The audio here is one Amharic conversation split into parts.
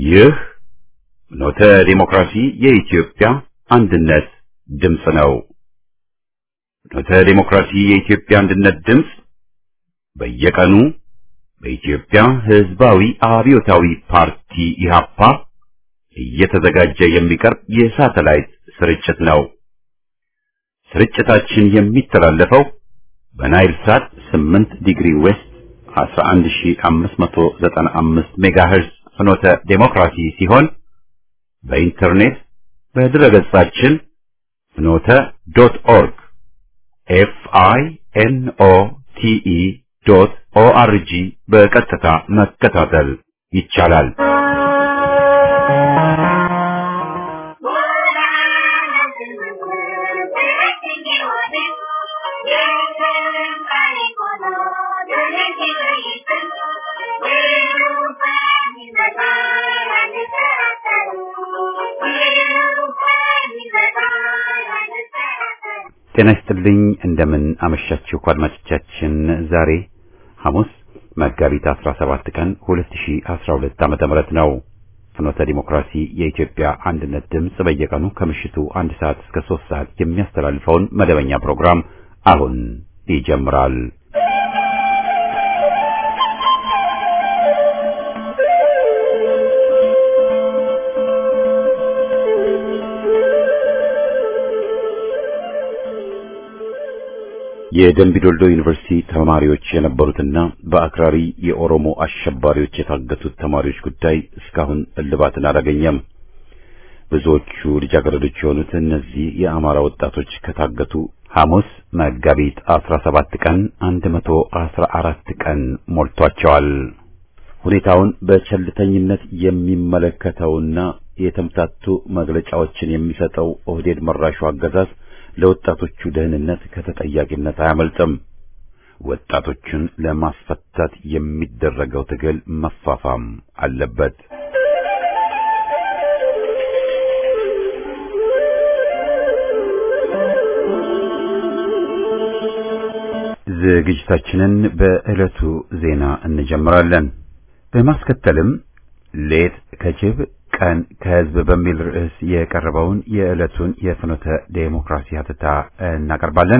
ይህ ኖተ ዲሞክራሲ የኢትዮጵያ አንድነት ድምፅ ነው። ኖተ ዲሞክራሲ የኢትዮጵያ አንድነት ድምፅ በየቀኑ በኢትዮጵያ ሕዝባዊ አብዮታዊ ፓርቲ ኢህአፓ እየተዘጋጀ የሚቀርብ የሳተላይት ስርጭት ነው። ስርጭታችን የሚተላለፈው በናይል ሳት 8 ዲግሪ ዌስት 11595 ሜጋሄርዝ ፍኖተ ዴሞክራሲ ሲሆን በኢንተርኔት በድረገጻችን ፍኖተ ዶት ኦርግ ኤፍ አይ ኤን ኦ ቲ ኢ ዶት ኦ አር ጂ በቀጥታ መከታተል ይቻላል። ጤና ይስጥልኝ። እንደምን አመሻችሁ አድማጮቻችን። ዛሬ ሐሙስ መጋቢት 17 ቀን 2012 ዓመተ ምህረት ነው። ፍኖተ ዲሞክራሲ የኢትዮጵያ አንድነት ድምፅ በየቀኑ ከምሽቱ አንድ ሰዓት እስከ ሶስት ሰዓት የሚያስተላልፈውን መደበኛ ፕሮግራም አሁን ይጀምራል። የደምቢዶልዶ ዩኒቨርሲቲ ተማሪዎች የነበሩትና በአክራሪ የኦሮሞ አሸባሪዎች የታገቱት ተማሪዎች ጉዳይ እስካሁን እልባትን አላገኘም። ብዙዎቹ ልጃገረዶች የሆኑት እነዚህ የአማራ ወጣቶች ከታገቱ ሐሙስ መጋቢት 17 ቀን 114 ቀን ሞልቷቸዋል። ሁኔታውን በቸልተኝነት የሚመለከተውና የተምታቱ መግለጫዎችን የሚሰጠው ኦህዴድ መራሹ አገዛዝ ለወጣቶቹ ደህንነት ከተጠያቂነት አያመልጥም። ወጣቶቹን ለማስፈታት የሚደረገው ትግል መፋፋም አለበት። ዝግጅታችንን በዕለቱ ዜና እንጀምራለን። በማስከተልም ሌት ከጅብ ቀን ከህዝብ በሚል ርዕስ የቀረበውን የዕለቱን የፍኖተ ዴሞክራሲ ሀተታ እናቀርባለን።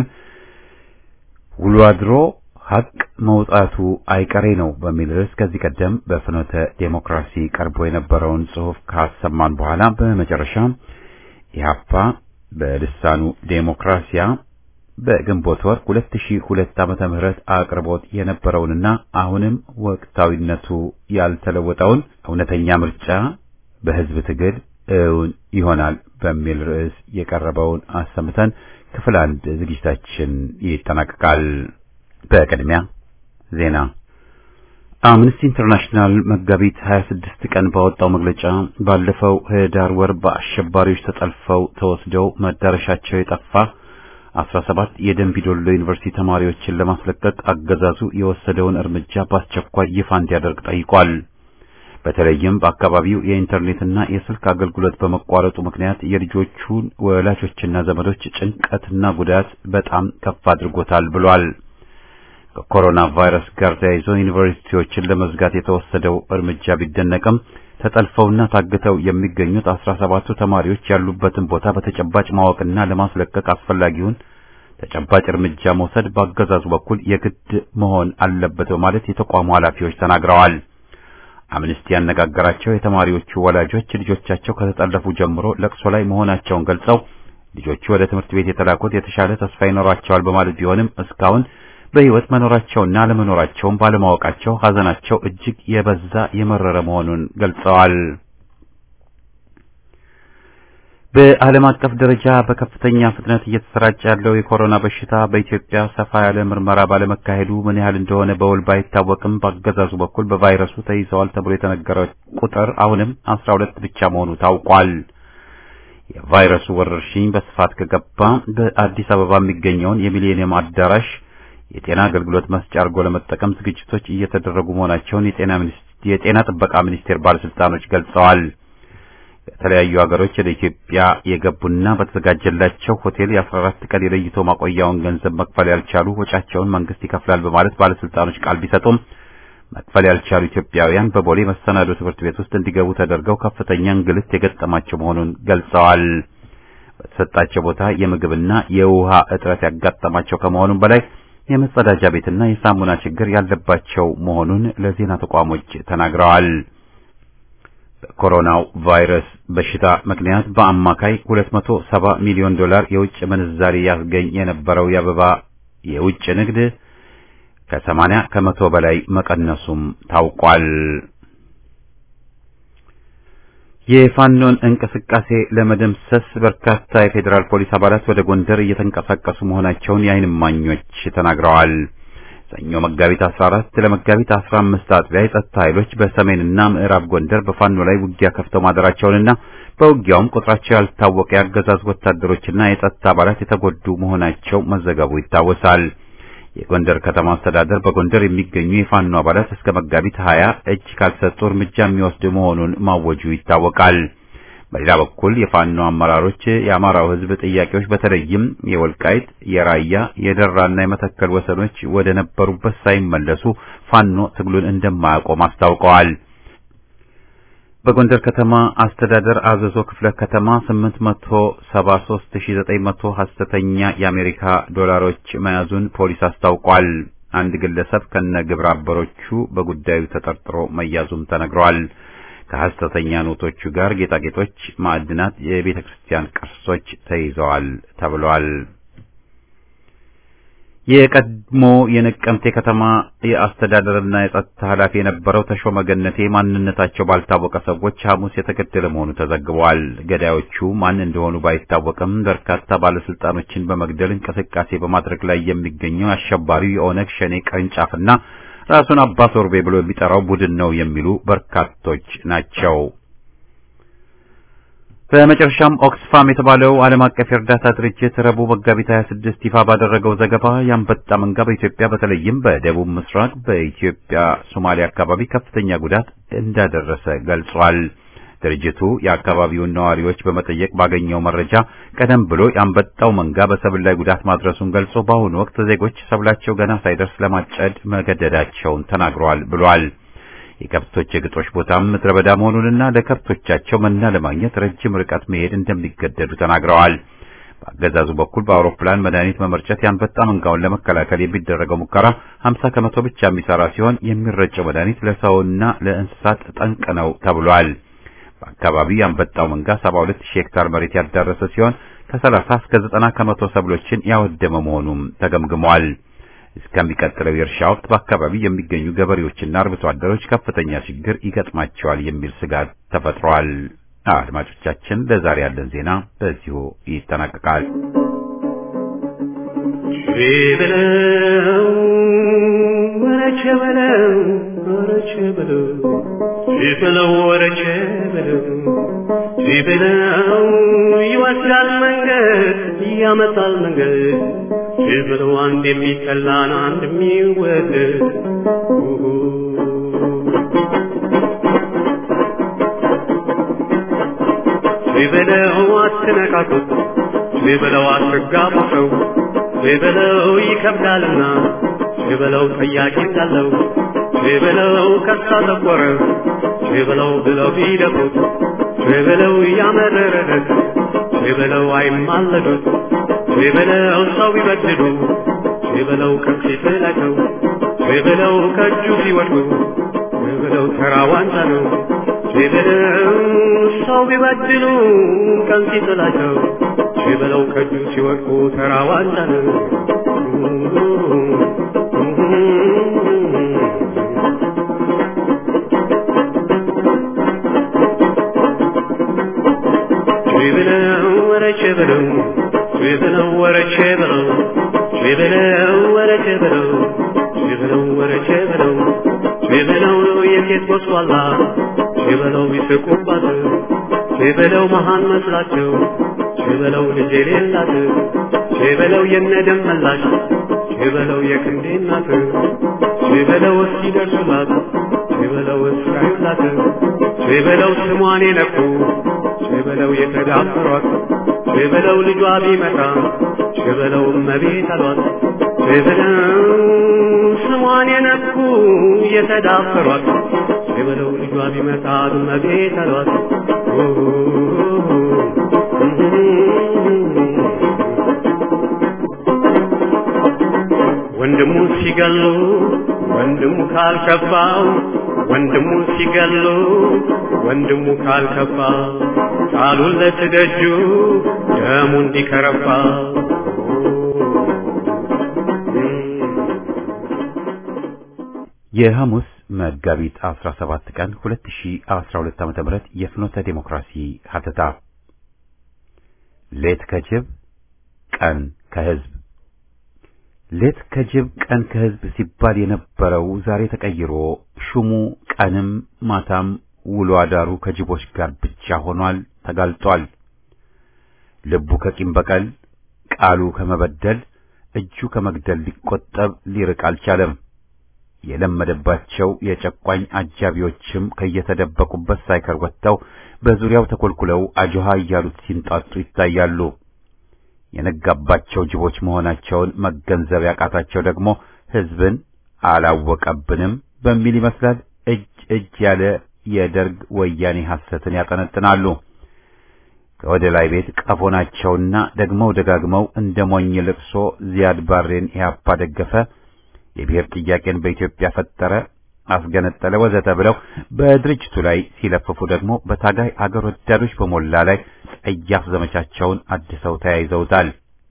ውሎ አድሮ ሀቅ መውጣቱ አይቀሬ ነው በሚል ርዕስ ከዚህ ቀደም በፍኖተ ዴሞክራሲ ቀርቦ የነበረውን ጽሑፍ ካሰማን በኋላ በመጨረሻ ኢህአፓ በልሳኑ ዴሞክራሲያ በግንቦት ወር 2002 ዓመተ ምህረት አቅርቦት የነበረውንና አሁንም ወቅታዊነቱ ያልተለወጠውን እውነተኛ ምርጫ በህዝብ ትግል እውን ይሆናል በሚል ርዕስ የቀረበውን አሰምተን ክፍል አንድ ዝግጅታችን ይጠናቀቃል። በቅድሚያ ዜና። አምነስቲ ኢንተርናሽናል መጋቢት 26 ቀን ባወጣው መግለጫ ባለፈው ህዳር ወር በአሸባሪዎች ተጠልፈው ተወስደው መዳረሻቸው የጠፋ 17 የደንቢዶሎ ዩኒቨርሲቲ ተማሪዎችን ለማስለቀቅ አገዛዙ የወሰደውን እርምጃ በአስቸኳይ ይፋ እንዲያደርግ ጠይቋል። በተለይም በአካባቢው የኢንተርኔትና የስልክ አገልግሎት በመቋረጡ ምክንያት የልጆቹን ወላጆችና ዘመዶች ጭንቀትና ጉዳት በጣም ከፍ አድርጎታል ብሏል። ከኮሮና ቫይረስ ጋር ተያይዞ ዩኒቨርሲቲዎችን ለመዝጋት የተወሰደው እርምጃ ቢደነቅም ተጠልፈውና ታግተው የሚገኙት አስራ ሰባቱ ተማሪዎች ያሉበትን ቦታ በተጨባጭ ማወቅና ለማስለቀቅ አስፈላጊውን ተጨባጭ እርምጃ መውሰድ በአገዛዙ በኩል የግድ መሆን አለበት በማለት የተቋሙ ኃላፊዎች ተናግረዋል። አምነስቲ ያነጋገራቸው የተማሪዎቹ ወላጆች ልጆቻቸው ከተጠለፉ ጀምሮ ለቅሶ ላይ መሆናቸውን ገልጸው ልጆቹ ወደ ትምህርት ቤት የተላኩት የተሻለ ተስፋ ይኖራቸዋል በማለት ቢሆንም እስካሁን በሕይወት መኖራቸውና አለመኖራቸውን ባለማወቃቸው ሐዘናቸው እጅግ የበዛ የመረረ መሆኑን ገልጸዋል። በዓለም አቀፍ ደረጃ በከፍተኛ ፍጥነት እየተሰራጨ ያለው የኮሮና በሽታ በኢትዮጵያ ሰፋ ያለ ምርመራ ባለመካሄዱ ምን ያህል እንደሆነ በውል ባይታወቅም በአገዛዙ በኩል በቫይረሱ ተይዘዋል ተብሎ የተነገረው ቁጥር አሁንም አስራ ሁለት ብቻ መሆኑ ታውቋል። የቫይረሱ ወረርሽኝ በስፋት ከገባ በአዲስ አበባ የሚገኘውን የሚሊኒየም አዳራሽ የጤና አገልግሎት መስጫ አድርጎ ለመጠቀም ዝግጅቶች እየተደረጉ መሆናቸውን የጤና ሚኒስቴር የጤና ጥበቃ ሚኒስቴር ባለስልጣኖች ገልጸዋል። ከተለያዩ ሀገሮች ወደ ኢትዮጵያ የገቡና በተዘጋጀላቸው ሆቴል የ14 ቀን የለይቶ ማቆያውን ገንዘብ መክፈል ያልቻሉ ወጪያቸውን መንግስት ይከፍላል በማለት ባለስልጣኖች ቃል ቢሰጡም መክፈል ያልቻሉ ኢትዮጵያውያን በቦሌ መሰናዶ ትምህርት ቤት ውስጥ እንዲገቡ ተደርገው ከፍተኛ እንግልት የገጠማቸው መሆኑን ገልጸዋል። በተሰጣቸው ቦታ የምግብና የውሃ እጥረት ያጋጠማቸው ከመሆኑም በላይ የመጸዳጃ ቤትና የሳሙና ችግር ያለባቸው መሆኑን ለዜና ተቋሞች ተናግረዋል። በኮሮናው ቫይረስ በሽታ ምክንያት በአማካይ 270 ሚሊዮን ዶላር የውጭ ምንዛሪ ያስገኝ የነበረው የአበባ የውጭ ንግድ ከ80 ከመቶ በላይ መቀነሱም ታውቋል። የፋኖን እንቅስቃሴ ለመደምሰስ በርካታ የፌዴራል ፖሊስ አባላት ወደ ጎንደር እየተንቀሳቀሱ መሆናቸውን የዓይን እማኞች ተናግረዋል። ሰኞ መጋቢት 14 ለመጋቢት 15 አጥቢያ የጸጥታ ኃይሎች በሰሜንና ምዕራብ ጎንደር በፋኖ ላይ ውጊያ ከፍተው ማደራቸውንና በውጊያውም ቁጥራቸው ያልታወቀ የአገዛዝ ወታደሮችና የጸጥታ አባላት የተጎዱ መሆናቸው መዘገቡ ይታወሳል። የጎንደር ከተማ አስተዳደር በጎንደር የሚገኙ የፋኖ አባላት እስከ መጋቢት 20 እጅ ካልሰጡ እርምጃ የሚወስድ መሆኑን ማወጁ ይታወቃል። በሌላ በኩል የፋኖ አመራሮች የአማራው ሕዝብ ጥያቄዎች በተለይም የወልቃይት፣ የራያ፣ የደራና የመተከል ወሰኖች ወደ ነበሩበት ሳይመለሱ ፋኖ ትግሉን እንደማያቆም አስታውቀዋል። በጎንደር ከተማ አስተዳደር አዘዞ ክፍለ ከተማ 873900 ሐሰተኛ የአሜሪካ ዶላሮች መያዙን ፖሊስ አስታውቋል። አንድ ግለሰብ ከነ ግብረ አበሮቹ በጉዳዩ ተጠርጥሮ መያዙም ተነግሯል። ከሐሰተኛ ኖቶቹ ጋር ጌጣጌጦች፣ ማዕድናት፣ የቤተ ክርስቲያን ቅርሶች ተይዘዋል ተብሏል። የቀድሞ የነቀምቴ ከተማ የአስተዳደርና የጸጥታ ኃላፊ የነበረው ተሾመ ገነቴ ማንነታቸው ባልታወቀ ሰዎች ሐሙስ የተገደለ መሆኑ ተዘግቧል። ገዳዮቹ ማን እንደሆኑ ባይታወቅም በርካታ ባለስልጣኖችን በመግደል እንቅስቃሴ በማድረግ ላይ የሚገኘው አሸባሪው የኦነግ ሸኔ ቅርንጫፍና ራሱን አባ ሶርቤ ብሎ የሚጠራው ቡድን ነው የሚሉ በርካቶች ናቸው። በመጨረሻም ኦክስፋም የተባለው ዓለም አቀፍ የእርዳታ ድርጅት ረቡዕ መጋቢት 26 ይፋ ባደረገው ዘገባ የአንበጣ መንጋ በኢትዮጵያ በተለይም በደቡብ ምስራቅ በኢትዮጵያ ሶማሌ አካባቢ ከፍተኛ ጉዳት እንዳደረሰ ገልጿል። ድርጅቱ የአካባቢውን ነዋሪዎች በመጠየቅ ባገኘው መረጃ ቀደም ብሎ የአንበጣው መንጋ በሰብል ላይ ጉዳት ማድረሱን ገልጾ በአሁኑ ወቅት ዜጎች ሰብላቸው ገና ሳይደርስ ለማጨድ መገደዳቸውን ተናግረዋል ብሏል። የከብቶች የግጦሽ ቦታም ምድረ በዳ መሆኑንና ለከብቶቻቸው መና ለማግኘት ረጅም ርቀት መሄድ እንደሚገደዱ ተናግረዋል። በአገዛዙ በኩል በአውሮፕላን መድኃኒት መመርጨት የአንበጣ መንጋውን ለመከላከል የሚደረገው ሙከራ 50 ከመቶ ብቻ የሚሰራ ሲሆን የሚረጨው መድኃኒት ለሰውና ለእንስሳት ጠንቅ ነው ተብሏል። በአካባቢው የአንበጣው መንጋ 72000 ሄክታር መሬት ያዳረሰ ሲሆን ከ30 እስከ 90 ከመቶ ሰብሎችን ያወደመ መሆኑም ተገምግሟል። እስከሚቀጥለው የእርሻ ወቅት በአካባቢው የሚገኙ ገበሬዎችና አርብቶ አደሮች ከፍተኛ ችግር ይገጥማቸዋል የሚል ስጋት ተፈጥሯል። አድማጮቻችን፣ ለዛሬ ያለን ዜና በዚሁ ይጠናቀቃል። ወረቼ በለው ወረቼ በለው ሲበለው ወረቼ በለው ሲበለው ይወስዳል መንገድ ያመጣል መንገድ ሲበለው አንድ የሚጠላን አንድ የሚወደድ ሲበለው አትነካኩት ሲበለው አትጋቡ ሰው ሲበለው ይከብዳልና ሲበለው ጠያቂ እንዳለው ሲበለው ከሳ ጠቆረ ሲበለው ብለው ቢደፉት ሲበለው ያመረረለት ሲበለው አይማለዱት ሲበለው ሰው ቢበድሉ ሲበለው ከፊት ናቸው ሲበለው ከእጁ ሲወድቁ ሲበለው ተራ ዋንጫ ነው ሲበለው ሰው ቢበድሉ ቀን ሲጥላቸው ሲበለው ከእጁ ሲወድቁ ተራ ዋንጫ ነው። ሲበለው ወረቼ በለው ሲበለው ወረቼ በለው ሲበለው ወረቼ በለው ሲበለው ወረቼ በለው ሲበለው የሴት ጎስቋላ ሲበለው ይስቁባት ሲበለው መሃን መስላቸው ሲበለው ልጅ የሌላት ሲበለው የነደም መላሽ ሲበለው የክንዴ እናት ሲበለው እስኪደርሱላት ሲበለው እስራዩላት ሲበለው ስሟን የነኩ ሲበለው የተዳፈሯት ሲበለው ልጇ ቢመጣ ሲበለው እመቤት አሏት ሲበለው ስሟን ስሟን የነኩ የተዳፈሯት የበለው ልጇ ቢመጣ እመቤት አሏት። ወንድሙ ሲገሉ ወንድሙ ካልከፋው ወንድሙ ሲገሉ ወንድሙ ካልከፋ ቃሉን ለትደጁ ደሙ እንዲከረፋ የሐሙስ መጋቢት 17 ቀን 2012 ዓ.ም የፍኖተ ዴሞክራሲ ሀተታ ሌት ከጅብ ቀን ከህዝብ ሌት ከጅብ ቀን ከህዝብ ሲባል የነበረው ዛሬ ተቀይሮ ሹሙ ቀንም ማታም ውሎ አዳሩ ከጅቦች ጋር ብቻ ሆኗል፣ ተጋልጧል። ልቡ ከቂም በቀል ቃሉ ከመበደል እጁ ከመግደል ሊቆጠብ ሊርቅ አልቻለም። የለመደባቸው የጨቋኝ አጃቢዎችም ከየተደበቁበት ሳይከር ወጥተው በዙሪያው ተኮልኩለው አጆሃ እያሉት ሲንጣጡ ይታያሉ። የነጋባቸው ጅቦች መሆናቸውን መገንዘብ ያቃታቸው ደግሞ ህዝብን አላወቀብንም በሚል ይመስላል እጅ እጅ ያለ የደርግ ወያኔ ሐሰትን ያጠነጥናሉ። ከወደ ላይ ቤት ቀፎ ናቸውና ደግመው ደጋግመው እንደ ሞኝ ልቅሶ ዚያድ ባሬን ኢህአፓ ደገፈ፣ የብሔር ጥያቄን በኢትዮጵያ ፈጠረ፣ አስገነጠለ ወዘተ ብለው በድርጅቱ ላይ ሲለፍፉ ደግሞ በታጋይ አገር ወዳዶች በሞላ ላይ ጸያፍ ዘመቻቸውን አድሰው ተያይዘውታል።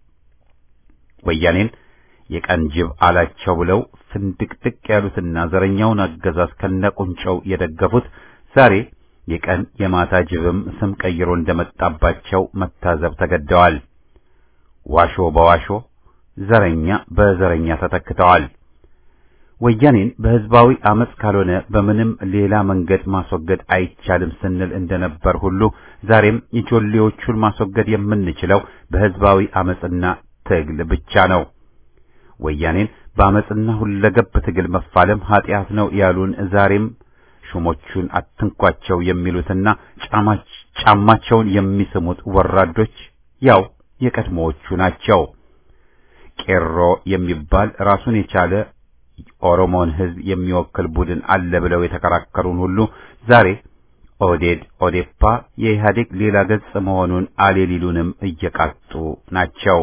ወያኔን የቀን ጅብ አላቸው ብለው ፍንድቅድቅ ያሉትና ዘረኛውን አገዛዝ ከነቁንጨው የደገፉት ዛሬ የቀን የማታ ጅብም ስም ቀይሮ እንደመጣባቸው መታዘብ ተገደዋል። ዋሾ በዋሾ ዘረኛ በዘረኛ ተተክተዋል። ወያኔን በህዝባዊ አመጽ ካልሆነ በምንም ሌላ መንገድ ማስወገድ አይቻልም ስንል እንደነበር ሁሉ ዛሬም የጆሌዎቹን ማስወገድ የምንችለው በህዝባዊ አመጽና ትግል ብቻ ነው። ወያኔን በአመጽና ሁለገብ ትግል መፋለም ኃጢአት ነው ያሉን ዛሬም ሹሞቹን አትንኳቸው የሚሉትና ጫማቸውን የሚስሙት ወራዶች ያው የቀድሞዎቹ ናቸው። ቄሮ የሚባል ራሱን የቻለ ኦሮሞን ህዝብ የሚወክል ቡድን አለ ብለው የተከራከሩን ሁሉ ዛሬ ኦህዴድ ኦዴፓ የኢህአዴግ ሌላ ገጽ መሆኑን አሌሊሉንም እየቃጡ ናቸው።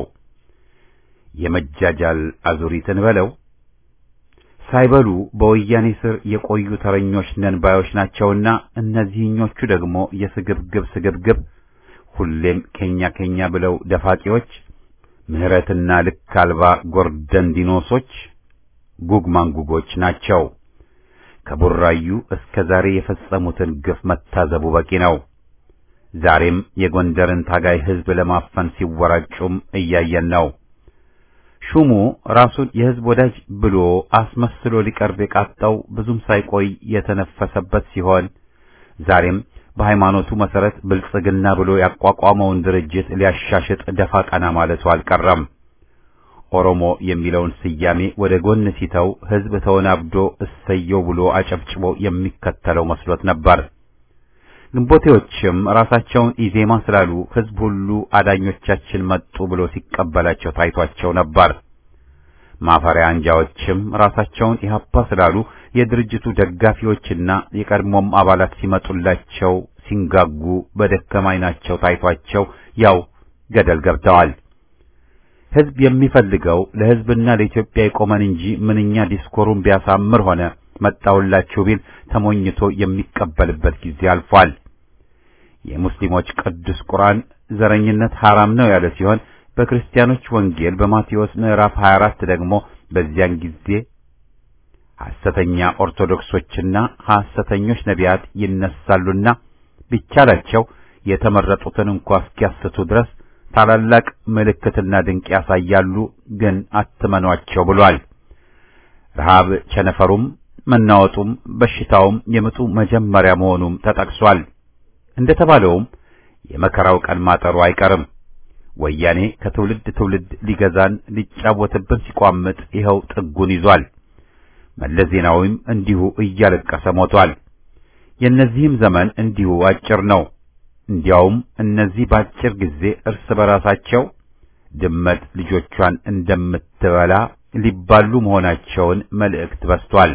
የመጃጃል አዙሪትን በለው ሳይበሉ በወያኔ ስር የቆዩ ተረኞች ነን ባዮች ናቸውና እነዚህኞቹ ደግሞ የስግብግብ ስግብግብ ሁሌም ኬኛ ኬኛ ብለው ደፋቂዎች፣ ምህረትና ልክ አልባ ጎርደን ዲኖሶች፣ ጉግ ማንጉጎች ናቸው። ከቡራዩ እስከ ዛሬ የፈጸሙትን ግፍ መታዘቡ በቂ ነው። ዛሬም የጎንደርን ታጋይ ህዝብ ለማፈን ሲወራጩም እያየን ነው። ሹሙ ራሱን የህዝብ ወዳጅ ብሎ አስመስሎ ሊቀርብ የቃጣው ብዙም ሳይቆይ የተነፈሰበት ሲሆን ዛሬም በሃይማኖቱ መሰረት ብልጽግና ብሎ ያቋቋመውን ድርጅት ሊያሻሽጥ ደፋ ቀና ማለቱ አልቀረም። ኦሮሞ የሚለውን ስያሜ ወደ ጎን ሲተው ህዝብ ተወናብዶ እሰየው ብሎ አጨብጭቦ የሚከተለው መስሎት ነበር። ግንቦቴዎችም ራሳቸውን ኢዜማ ስላሉ ህዝብ ሁሉ አዳኞቻችን መጡ ብሎ ሲቀበላቸው ታይቷቸው ነበር። ማፈሪያ አንጃዎችም ራሳቸውን ኢህአፓ ስላሉ የድርጅቱ ደጋፊዎችና የቀድሞም አባላት ሲመጡላቸው ሲንጋጉ በደከማ ዓይናቸው ታይቷቸው ያው ገደል ገብተዋል። ህዝብ የሚፈልገው ለህዝብና ለኢትዮጵያ የቆመን እንጂ ምንኛ ዲስኮሩን ቢያሳምር ሆነ መጣውላችሁ ቢል ተሞኝቶ የሚቀበልበት ጊዜ አልፏል። የሙስሊሞች ቅዱስ ቁርአን ዘረኝነት ሐራም ነው ያለ ሲሆን በክርስቲያኖች ወንጌል በማቴዎስ ምዕራፍ 24 ደግሞ በዚያን ጊዜ ሐሰተኛ ኦርቶዶክሶችና ሐሰተኞች ነቢያት ይነሳሉና ቢቻላቸው የተመረጡትን እንኳ እስኪያስቱ ድረስ ታላላቅ ምልክትና ድንቅ ያሳያሉ፣ ግን አትመኗቸው ብሏል። ረሃብ ቸነፈሩም መናወጡም በሽታውም የምጡ መጀመሪያ መሆኑም ተጠቅሷል። እንደተባለውም የመከራው ቀን ማጠሩ አይቀርም። ወያኔ ከትውልድ ትውልድ ሊገዛን ሊጫወትብን ሲቋምጥ ይኸው ጥጉን ይዟል። መለስ ዜናዊም እንዲሁ እያለቀሰ ሞቷል። የእነዚህም ዘመን እንዲሁ አጭር ነው። እንዲያውም እነዚህ በአጭር ጊዜ እርስ በራሳቸው ድመት ልጆቿን እንደምትበላ ሊባሉ መሆናቸውን መልእክት በስቷል።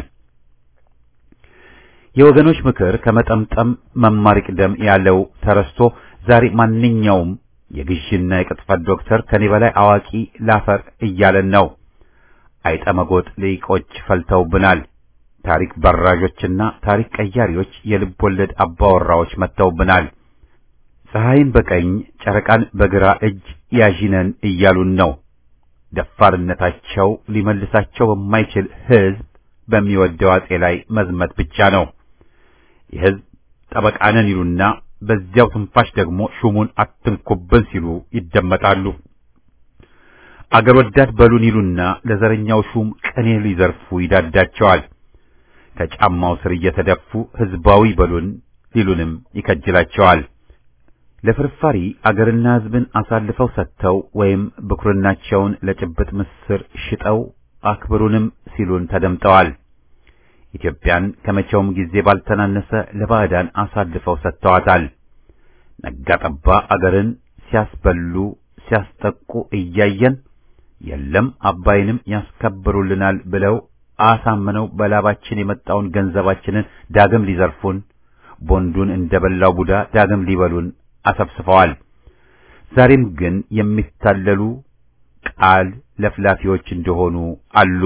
የወገኖች ምክር ከመጠምጠም መማር ይቅደም ያለው ተረስቶ ዛሬ ማንኛውም የግዥና የቅጥፈት ዶክተር ከኔ በላይ አዋቂ ላፈር እያለን ነው። አይጠመጎጥ ሊቆች ፈልተውብናል። ታሪክ በራዦችና ታሪክ ቀያሪዎች የልብ ወለድ አባወራዎች መጥተውብናል። ፀሐይን በቀኝ ጨረቃን በግራ እጅ ያዥነን እያሉን ነው። ደፋርነታቸው ሊመልሳቸው በማይችል ሕዝብ በሚወደው አጼ ላይ መዝመት ብቻ ነው። የሕዝብ ጠበቃነን ይሉና በዚያው ትንፋሽ ደግሞ ሹሙን አትንኩብን ሲሉ ይደመጣሉ። አገር ወዳድ በሉን ይሉና ለዘረኛው ሹም ቅኔ ሊዘርፉ ይዳዳቸዋል። ከጫማው ስር እየተደፉ ሕዝባዊ በሉን ሊሉንም ይከጅላቸዋል። ለፍርፋሪ አገርና ሕዝብን አሳልፈው ሰጥተው ወይም ብኩርናቸውን ለጭብጥ ምስር ሽጠው አክብሩንም ሲሉን ተደምጠዋል። ኢትዮጵያን ከመቼውም ጊዜ ባልተናነሰ ለባዕዳን አሳልፈው ሰጥተዋታል። ነጋ ጠባ አገርን ሲያስበሉ ሲያስጠቁ እያየን የለም አባይንም ያስከብሩልናል ብለው አሳምነው በላባችን የመጣውን ገንዘባችንን ዳግም ሊዘርፉን ቦንዱን እንደበላው ቡዳ ዳግም ሊበሉን አሰብስፈዋል። ዛሬም ግን የሚታለሉ ቃል ለፍላፊዎች እንደሆኑ አሉ።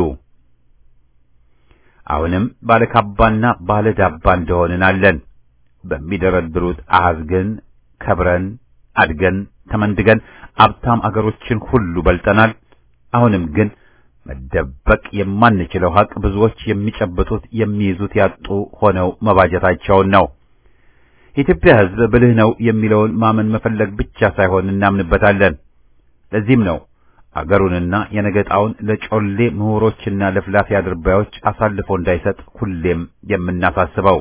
አሁንም ባለካባና ባለዳባ እንደሆንን አለን። በሚደረድሩት አሃዝ ግን ከብረን አድገን ተመንድገን አብታም አገሮችን ሁሉ በልጠናል። አሁንም ግን መደበቅ የማንችለው ሀቅ ብዙዎች የሚጨብጡት የሚይዙት ያጡ ሆነው መባጀታቸውን ነው። የኢትዮጵያ ሕዝብ ብልህ ነው የሚለውን ማመን መፈለግ ብቻ ሳይሆን እናምንበታለን። ለዚህም ነው አገሩንና የነገጣውን ለጮሌ ምሁሮችና ለፍላፊ አድርባዮች አሳልፎ እንዳይሰጥ ሁሌም የምናሳስበው።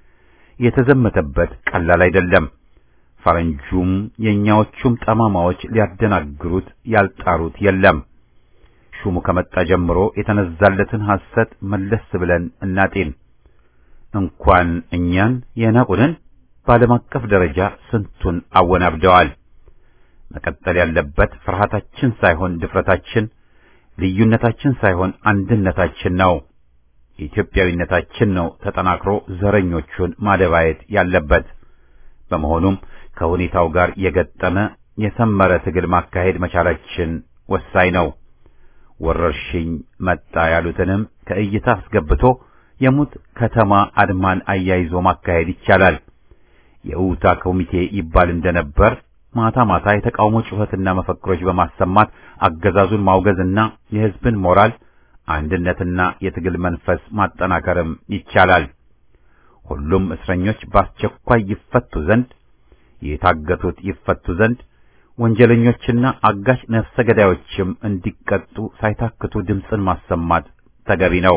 የተዘመተበት ቀላል አይደለም። ፈረንጁም የእኛዎቹም ጠማማዎች ሊያደናግሩት ያልጣሩት የለም። ሹሙ ከመጣ ጀምሮ የተነዛለትን ሐሰት መለስ ብለን እናጤን። እንኳን እኛን የናቁንን በዓለም አቀፍ ደረጃ ስንቱን አወናብደዋል። መቀጠል ያለበት ፍርሃታችን ሳይሆን ድፍረታችን፣ ልዩነታችን ሳይሆን አንድነታችን ነው። ኢትዮጵያዊነታችን ነው ተጠናክሮ ዘረኞቹን ማደባየት ያለበት። በመሆኑም ከሁኔታው ጋር የገጠመ የሰመረ ትግል ማካሄድ መቻላችን ወሳኝ ነው። ወረርሽኝ መጣ ያሉትንም ከእይታ አስገብቶ የሙት ከተማ አድማን አያይዞ ማካሄድ ይቻላል። የውታ ኮሚቴ ይባል እንደነበር ማታ ማታ የተቃውሞ ጩኸትና መፈክሮች በማሰማት አገዛዙን ማውገዝና የሕዝብን ሞራል አንድነትና የትግል መንፈስ ማጠናከርም ይቻላል። ሁሉም እስረኞች በአስቸኳይ ይፈቱ ዘንድ፣ የታገቱት ይፈቱ ዘንድ፣ ወንጀለኞችና አጋሽ ነፍሰ ገዳዮችም እንዲቀጡ ሳይታክቱ ድምፅን ማሰማት ተገቢ ነው።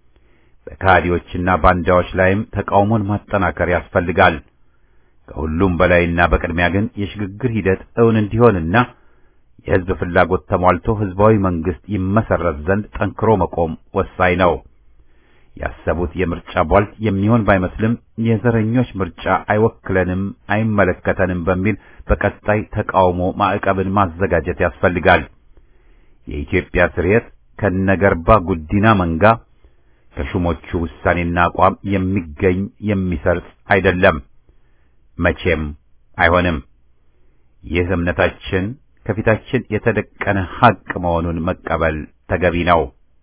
በካዲዎችና ባንዳዎች ላይም ተቃውሞን ማጠናከር ያስፈልጋል። ከሁሉም በላይና በቅድሚያ ግን የሽግግር ሂደት እውን እንዲሆንና የሕዝብ ፍላጎት ተሟልቶ ሕዝባዊ መንግስት ይመሰረት ዘንድ ጠንክሮ መቆም ወሳኝ ነው። ያሰቡት የምርጫ ቧልት የሚሆን ባይመስልም የዘረኞች ምርጫ አይወክለንም፣ አይመለከተንም በሚል በቀጣይ ተቃውሞ ማዕቀብን ማዘጋጀት ያስፈልጋል። የኢትዮጵያ ስርየት ከነገርባ ጉዲና መንጋ ከሹሞቹ ውሳኔና አቋም የሚገኝ የሚሰርጽ አይደለም፣ መቼም አይሆንም። ይህ እምነታችን ከፊታችን የተደቀነ ሐቅ መሆኑን መቀበል ተገቢ ነው።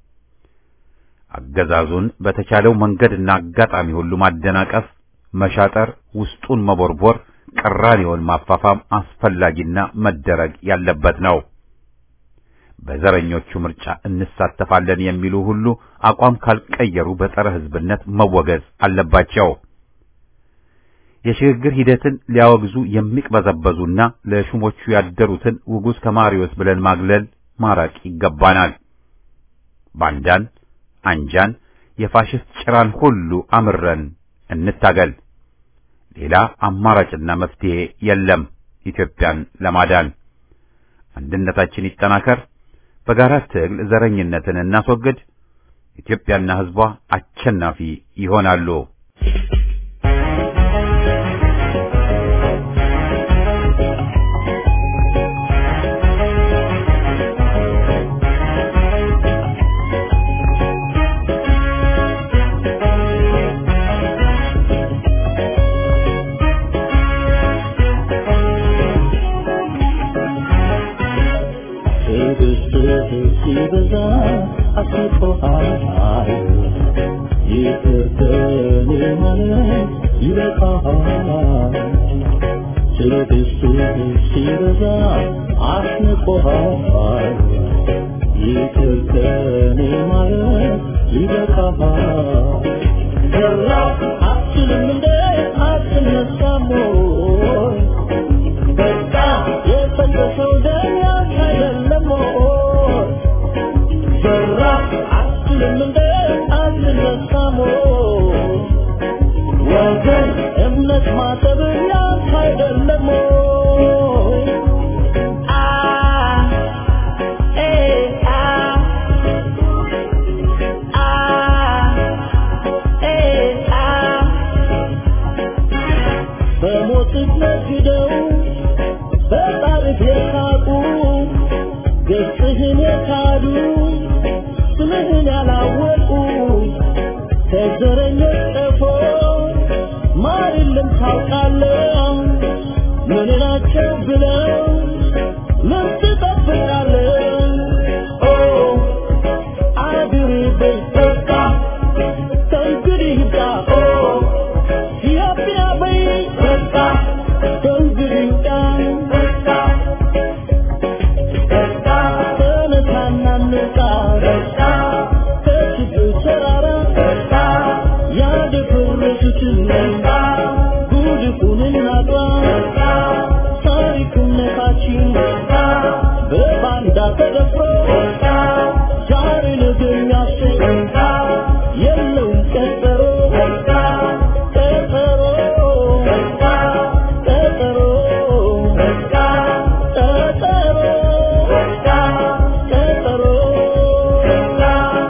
አገዛዙን በተቻለው መንገድና አጋጣሚ ሁሉ ማደናቀፍ፣ መሻጠር፣ ውስጡን መቦርቦር፣ ቅራኔውን ማፋፋም አስፈላጊና መደረግ ያለበት ነው። በዘረኞቹ ምርጫ እንሳተፋለን የሚሉ ሁሉ አቋም ካልቀየሩ በጸረ ሕዝብነት መወገዝ አለባቸው። የሽግግር ሂደትን ሊያወግዙ የሚቅበዘበዙና ለሹሞቹ ያደሩትን ውጉዝ ከማሪዎስ ብለን ማግለል ማራቅ ይገባናል። ባንዳን፣ አንጃን፣ የፋሽስት ጭራን ሁሉ አምረን እንታገል። ሌላ አማራጭና መፍትሄ የለም። ኢትዮጵያን ለማዳን አንድነታችን ይጠናከር። በጋራ ትግል ዘረኝነትን እናስወግድ። ኢትዮጵያና ሕዝቧ አሸናፊ ይሆናሉ። ማለት ይበቃሃል ትዕግስትህ ሲበዛ አስንቆሃል ይቅር ከኔ ማለት ይበቃሃል ሰራ አትችልም እንደ አትነሳም ወይ በቃ የፈሰሰው ደም ያንተ አይደለም ወይ ሰራ አትችልም እንደ አትነሳም ወይ ወገን እምነት ማጠብ ያንተ አይደለም ወይ አ ኤ አ አ ኤ አ በሞትህ ነግደው በጣርህ የሳቁ ገጽህን የካዱ ስምህን ያላወቁ ከዘረኞች ቀፎ ማር የለም ታውቃለህ ምን ናቸው ብለው ምን ትጠብቃለህ ኦ አድር በቃ ከእንግዲህ ይብቃ ኦ ኢትዮጵያ በይ በቃ ከእንግዲህ ይብቃ በቃ በቃ ተነሳና እንውጣ በቃ ከችግር ተራራ በቃ ያደፈረሱትን በቃ ጉድፉን እናጥራ በቃ ታሪክነታችን በቃ በባንዳ ተደፍሮ በቃ ዛሬ ነገ የሚያስብ በቃ የለውም ቀጠሮ በቃ ቀጠሮ በቃ ቀጠሮ በቃ ቀጠሮ በቃ ቀጠሮ በቃ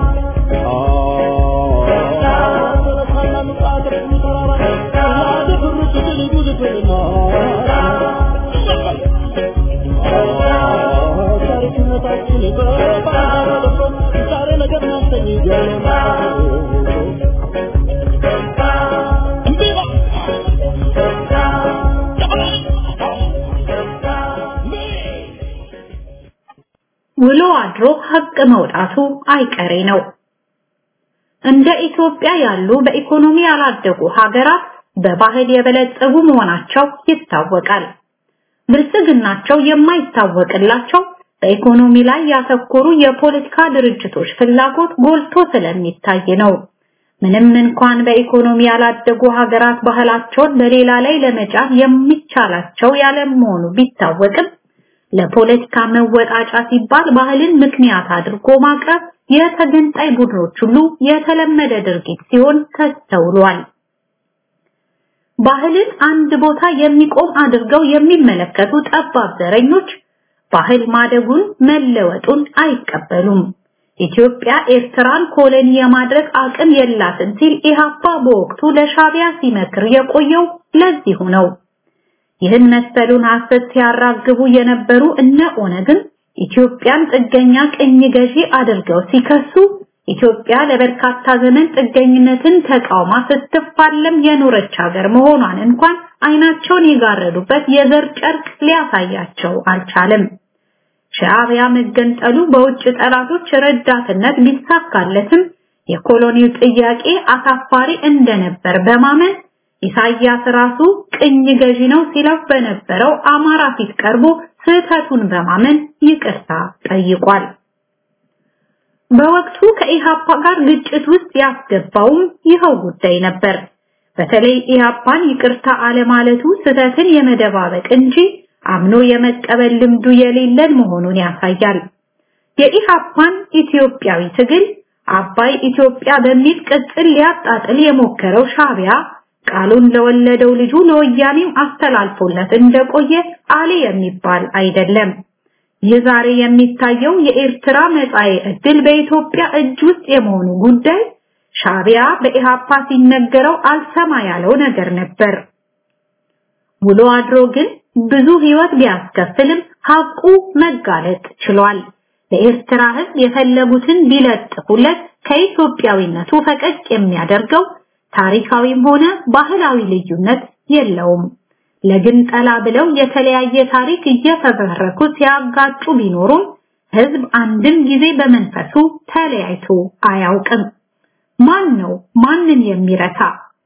ውሎ አድሮ ሀቅ መውጣቱ አይቀሬ ነው። እንደ ኢትዮጵያ ያሉ በኢኮኖሚ ያላደጉ ሀገራት በባህል የበለጸጉ መሆናቸው ይታወቃል። ብልጽግናቸው የማይታወቅላቸው በኢኮኖሚ ላይ ያተኮሩ የፖለቲካ ድርጅቶች ፍላጎት ጎልቶ ስለሚታይ ነው። ምንም እንኳን በኢኮኖሚ ያላደጉ ሀገራት ባህላቸውን በሌላ ላይ ለመጫን የሚቻላቸው ያለመሆኑ ቢታወቅም ለፖለቲካ መወጣጫ ሲባል ባህልን ምክንያት አድርጎ ማቅረብ የተገንጣይ ቡድኖች ሁሉ የተለመደ ድርጊት ሲሆን ተስተውሏል። ባህልን አንድ ቦታ የሚቆም አድርገው የሚመለከቱ ጠባብ ዘረኞች ባህል ማደጉን መለወጡን አይቀበሉም። ኢትዮጵያ ኤርትራን ኮሎኒ የማድረግ አቅም የላትም ሲል ኢህአፓ በወቅቱ ለሻቢያ ሲመክር የቆየው ለዚሁ ነው። ይህን መሰሉን ሐሰት ሲያራግቡ የነበሩ እነ ኦነግን ኢትዮጵያን ጥገኛ ቅኝ ገዢ አድርገው ሲከሱ ኢትዮጵያ ለበርካታ ዘመን ጥገኝነትን ተቃውማ ስትፋለም የኖረች ሀገር መሆኗን እንኳን አይናቸውን የጋረዱበት የዘር ጨርቅ ሊያሳያቸው አልቻለም። ሻዕቢያ መገንጠሉ በውጭ ጠላቶች ረዳትነት ሊሳካለትም የኮሎኒው ጥያቄ አሳፋሪ እንደነበር በማመን ኢሳያስ ራሱ ቅኝ ገዢ ነው ሲለው በነበረው አማራ ፊት ቀርቦ ስህተቱን በማመን ይቅርታ ጠይቋል። በወቅቱ ከኢሃፓ ጋር ግጭት ውስጥ ያስገባውም ይኸው ጉዳይ ነበር። በተለይ ኢሃፓን ይቅርታ አለማለቱ ስህተትን የመደባበቅ እንጂ አምኖ የመቀበል ልምዱ የሌለን መሆኑን ያሳያል። የኢሃፓን ኢትዮጵያዊ ትግል አባይ ኢትዮጵያ በሚል ቅጽል ሊያጣጥል የሞከረው ሻቢያ ቃሉን ለወለደው ልጁ ለወያኔም አስተላልፎለት እንደቆየ አሌ የሚባል አይደለም። ይህ ዛሬ የሚታየው የኤርትራ መጻኤ ዕድል በኢትዮጵያ እጅ ውስጥ የመሆኑ ጉዳይ ሻቢያ በኢሃፓ ሲነገረው አልሰማ ያለው ነገር ነበር። ውሎ አድሮ ግን ብዙ ህይወት ቢያስከፍልም ሀቁ መጋለጥ ችሏል። ለኤርትራ ህዝብ የፈለጉትን ቢለጥፉለት ከኢትዮጵያዊነቱ ፈቀቅ የሚያደርገው ታሪካዊም ሆነ ባህላዊ ልዩነት የለውም። ለግንጠላ ብለው የተለያየ ታሪክ እየፈበረኩ ሲያጋጩ ቢኖሩም ህዝብ አንድም ጊዜ በመንፈሱ ተለያይቶ አያውቅም። ማን ነው ማንን የሚረታ?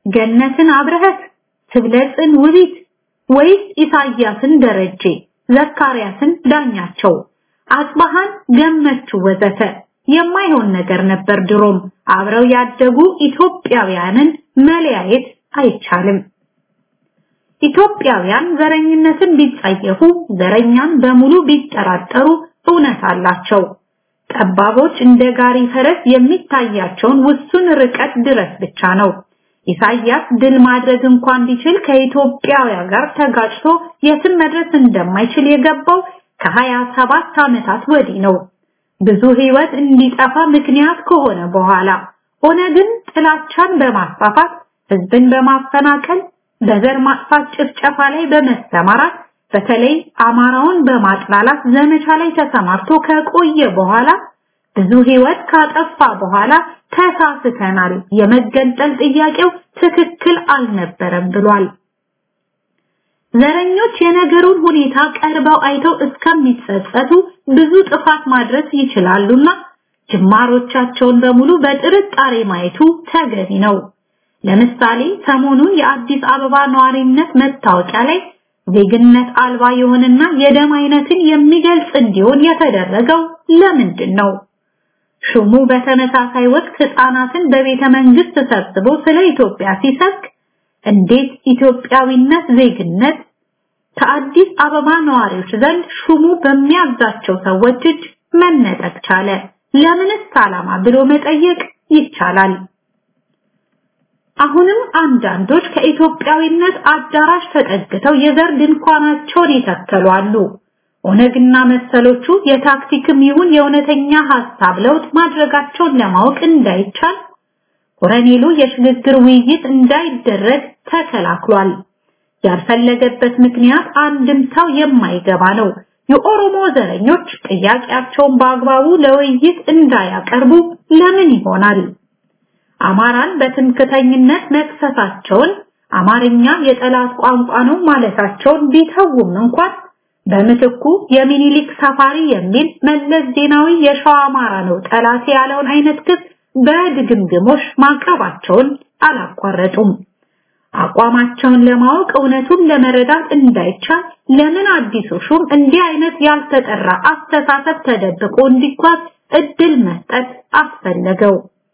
ገነትን አብረህት ትብለጽን ውቢት ወይስ ኢሳያስን ደረጀ ዘካርያስን ዳኛቸው አጽባሃን ገመቹ ወዘተ የማይሆን ነገር ነበር ድሮም አብረው ያደጉ ኢትዮጵያውያንን መለያየት አይቻልም ኢትዮጵያውያን ዘረኝነትን ቢጸየፉ ዘረኛን በሙሉ ቢጠራጠሩ እውነት አላቸው ጠባቦች እንደ ጋሪ ፈረስ የሚታያቸውን ውሱን ርቀት ድረስ ብቻ ነው ኢሳያስ ድል ማድረግ እንኳን ቢችል ከኢትዮጵያውያን ጋር ተጋጭቶ የትም መድረስ እንደማይችል የገባው ከሀያ ሰባት ዓመታት ወዲህ ነው ብዙ ህይወት እንዲጠፋ ምክንያት ከሆነ በኋላ ኦነግን ጥላቻን በማስፋፋት ህዝብን በማፈናቀል በዘር ማጥፋት ጭፍጨፋ ላይ በመሰማራት በተለይ አማራውን በማጥላላት ዘመቻ ላይ ተሰማርቶ ከቆየ በኋላ ብዙ ህይወት ካጠፋ በኋላ ተሳስተናል የመገንጠል ጥያቄው ትክክል አልነበረም ብሏል ዘረኞች የነገሩን ሁኔታ ቀርበው አይተው እስከሚጸጸቱ ብዙ ጥፋት ማድረስ ይችላሉና ጅማሮቻቸውን በሙሉ በጥርጣሬ ማየቱ ተገቢ ነው ለምሳሌ ሰሞኑን የአዲስ አበባ ነዋሪነት መታወቂያ ላይ ዜግነት አልባ የሆነና የደም አይነትን የሚገልጽ እንዲሆን የተደረገው ለምንድን ነው ሹሙ በተመሳሳይ ወቅት ህፃናትን በቤተ መንግስት ሰብስቦ ስለ ኢትዮጵያ ሲሰብክ እንዴት ኢትዮጵያዊነት ዜግነት ከአዲስ አበባ ነዋሪዎች ዘንድ ሹሙ በሚያዛቸው ሰዎች እጅ መነጠቅ ቻለ ለምንስ ዓላማ ብሎ መጠየቅ ይቻላል አሁንም አንዳንዶች ከኢትዮጵያዊነት አዳራሽ ተጠግተው የዘር ድንኳናቸውን ይተከሉ አሉ ኦነግና መሰሎቹ የታክቲክም ይሁን የእውነተኛ ሐሳብ ለውጥ ማድረጋቸውን ለማወቅ እንዳይቻል ኮረኔሉ የሽግግር ውይይት እንዳይደረግ ተከላክሏል ያልፈለገበት ምክንያት አንድምታው የማይገባ ነው የኦሮሞ ዘረኞች ጥያቄያቸውን በአግባቡ ለውይይት እንዳያቀርቡ ለምን ይሆናል አማራን በትምክተኝነት መክሰሳቸውን አማርኛ የጠላት ቋንቋ ነው ማለታቸውን ቢተውም እንኳን በምትኩ የሚኒሊክ ሰፋሪ የሚል መለስ ዜናዊ የሸዋ አማራ ነው ጠላት ያለውን አይነት ክስ በድግምግሞሽ ማቅረባቸውን አላቋረጡም አቋማቸውን ለማወቅ እውነቱን ለመረዳት እንዳይቻል ለምን አዲሱ ሹም እንዲህ አይነት ያልተጠራ አስተሳሰብ ተደብቆ እንዲጓዝ እድል መስጠት አስፈለገው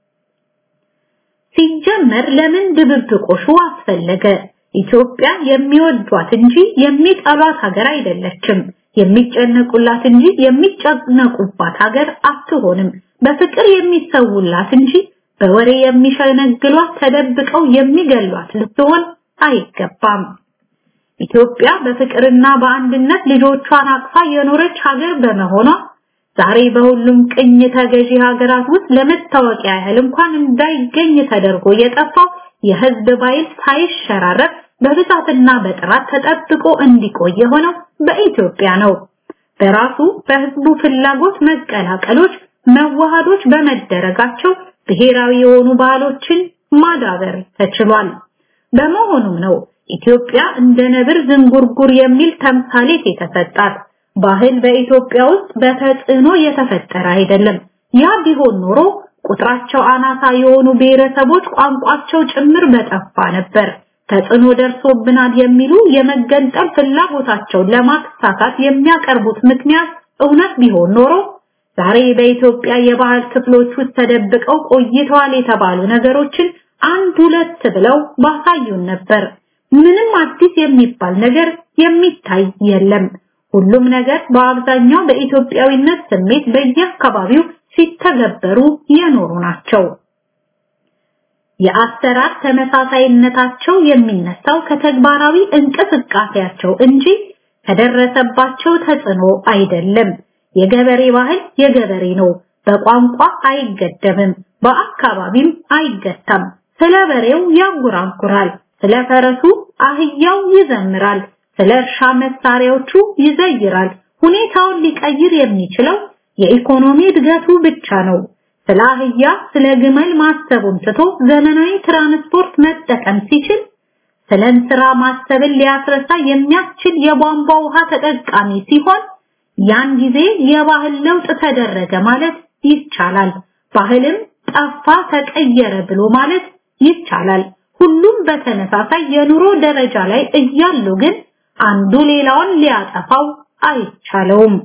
ሲጀመር ለምን ድብብቆሹ አስፈለገ ኢትዮጵያ የሚወዷት እንጂ የሚጠሏት ሀገር አይደለችም የሚጨነቁላት እንጂ የሚጨነቁባት ሀገር አትሆንም በፍቅር የሚሰውላት እንጂ በወሬ የሚሸነግሏት ተደብቀው የሚገሏት ልትሆን አይገባም ኢትዮጵያ በፍቅርና በአንድነት ልጆቿን አቅፋ የኖረች ሀገር በመሆኗ ዛሬ በሁሉም ቅኝ ተገዢ ሀገራት ውስጥ ለመታወቂያ ያህል እንኳን እንዳይገኝ ተደርጎ የጠፋው የህዝብ ባይል ሳይሸራረፍ በብዛትና በጥራት ተጠብቆ እንዲቆይ የሆነው በኢትዮጵያ ነው በራሱ በህዝቡ ፍላጎት መቀላቀሎች መዋሃዶች በመደረጋቸው ብሔራዊ የሆኑ ባህሎችን ማዳበር ተችሏል በመሆኑም ነው ኢትዮጵያ እንደ ነብር ዝንጉርጉር የሚል ተምሳሌት የተሰጣት ባህል በኢትዮጵያ ውስጥ በተጽዕኖ የተፈጠረ አይደለም ያ ቢሆን ኖሮ ቁጥራቸው አናሳ የሆኑ ብሔረሰቦች ቋንቋቸው ጭምር በጠፋ ነበር ተጽዕኖ ደርሶብናል የሚሉ የመገንጠል ፍላጎታቸውን ለማሳካት የሚያቀርቡት ምክንያት እውነት ቢሆን ኖሮ ዛሬ በኢትዮጵያ የባህል ክፍሎች ውስጥ ተደብቀው ቆይተዋል የተባሉ ነገሮችን አንድ ሁለት ብለው ባሳዩን ነበር ምንም አዲስ የሚባል ነገር የሚታይ የለም ሁሉም ነገር በአብዛኛው በኢትዮጵያዊነት ስሜት በየአካባቢው ሲተገበሩ የኖሩ ናቸው የአሰራር ተመሳሳይነታቸው የሚነሳው ከተግባራዊ እንቅስቃሴያቸው እንጂ ከደረሰባቸው ተጽዕኖ አይደለም የገበሬ ባህል የገበሬ ነው በቋንቋ አይገደብም በአካባቢም አይገታም ስለ በሬው ያንጎራጉራል ስለ ፈረሱ አህያው ይዘምራል ስለ እርሻ መሳሪያዎቹ ይዘይራል ሁኔታውን ሊቀይር የሚችለው የኢኮኖሚ እድገቱ ብቻ ነው ስለ አህያ ስለ ግመል ማሰቡን ትቶ ዘመናዊ ትራንስፖርት መጠቀም ሲችል ስለ እንስራ ማሰብን ሊያስረሳ የሚያስችል የቧንቧ ውሃ ተጠቃሚ ሲሆን ያን ጊዜ የባህል ለውጥ ተደረገ ማለት ይቻላል ባህልም ጠፋ ተቀየረ ብሎ ማለት ይቻላል ሁሉም በተመሳሳይ የኑሮ ደረጃ ላይ እያሉ ግን አንዱ ሌላውን ሊያጠፋው አይቻለውም።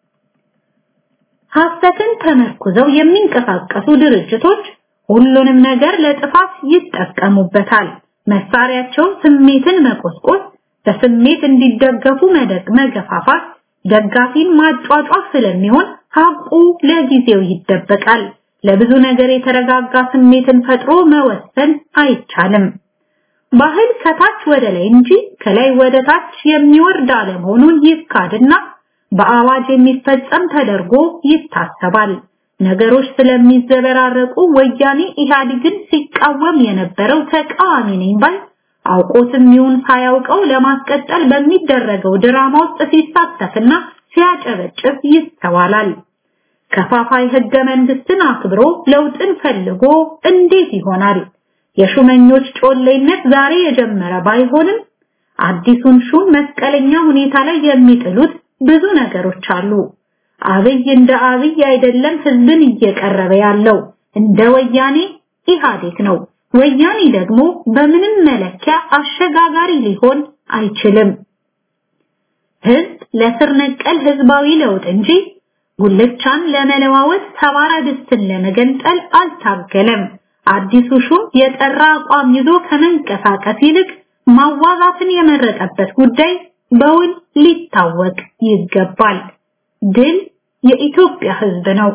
ሐሰትን ተመርኩዘው የሚንቀሳቀሱ ድርጅቶች ሁሉንም ነገር ለጥፋት ይጠቀሙበታል። መሳሪያቸው ስሜትን መቆስቆስ፣ በስሜት እንዲደገፉ መደግ መገፋፋት፣ ደጋፊን ማጫጫፍ ስለሚሆን ሀቁ ለጊዜው ይደበቃል። ለብዙ ነገር የተረጋጋ ስሜትን ፈጥሮ መወሰን አይቻልም። ባህል ከታች ወደ ላይ እንጂ ከላይ ወደ ታች የሚወርድ አለመሆኑን ይካድና በአዋጅ የሚፈጸም ተደርጎ ይታሰባል። ነገሮች ስለሚዘበራረቁ ወያኔ ኢህአዴግን ሲቃወም የነበረው ተቃዋሚ ነኝ ባይ አውቆትም ይሁን ሳያውቀው ለማስቀጠል በሚደረገው ድራማ ውስጥ ሲሳተፍና ሲያጨበጭብ ይስተዋላል። ከፋፋይ ህገ መንግስትን አክብሮ ለውጥን ፈልጎ እንዴት ይሆናል? የሹመኞች ጮሌነት ዛሬ የጀመረ ባይሆንም አዲሱን ሹም መስቀለኛ ሁኔታ ላይ የሚጥሉት ብዙ ነገሮች አሉ። አብይ እንደ አብይ አይደለም ህዝብን እየቀረበ ያለው እንደ ወያኔ ኢህአዴግ ነው። ወያኔ ደግሞ በምንም መለኪያ አሸጋጋሪ ሊሆን አይችልም። ህዝብ ለስር ነቀል ህዝባዊ ለውጥ እንጂ ጉልቻን ለመለዋወጥ ሰባራ ድስትን ለመገንጠል አልታገለም። አዲሱ ሹም የጠራ አቋም ይዞ ከመንቀሳቀስ ይልቅ ማዋጋትን የመረጠበት ጉዳይ በውል ሊታወቅ ይገባል። ድል የኢትዮጵያ ህዝብ ነው።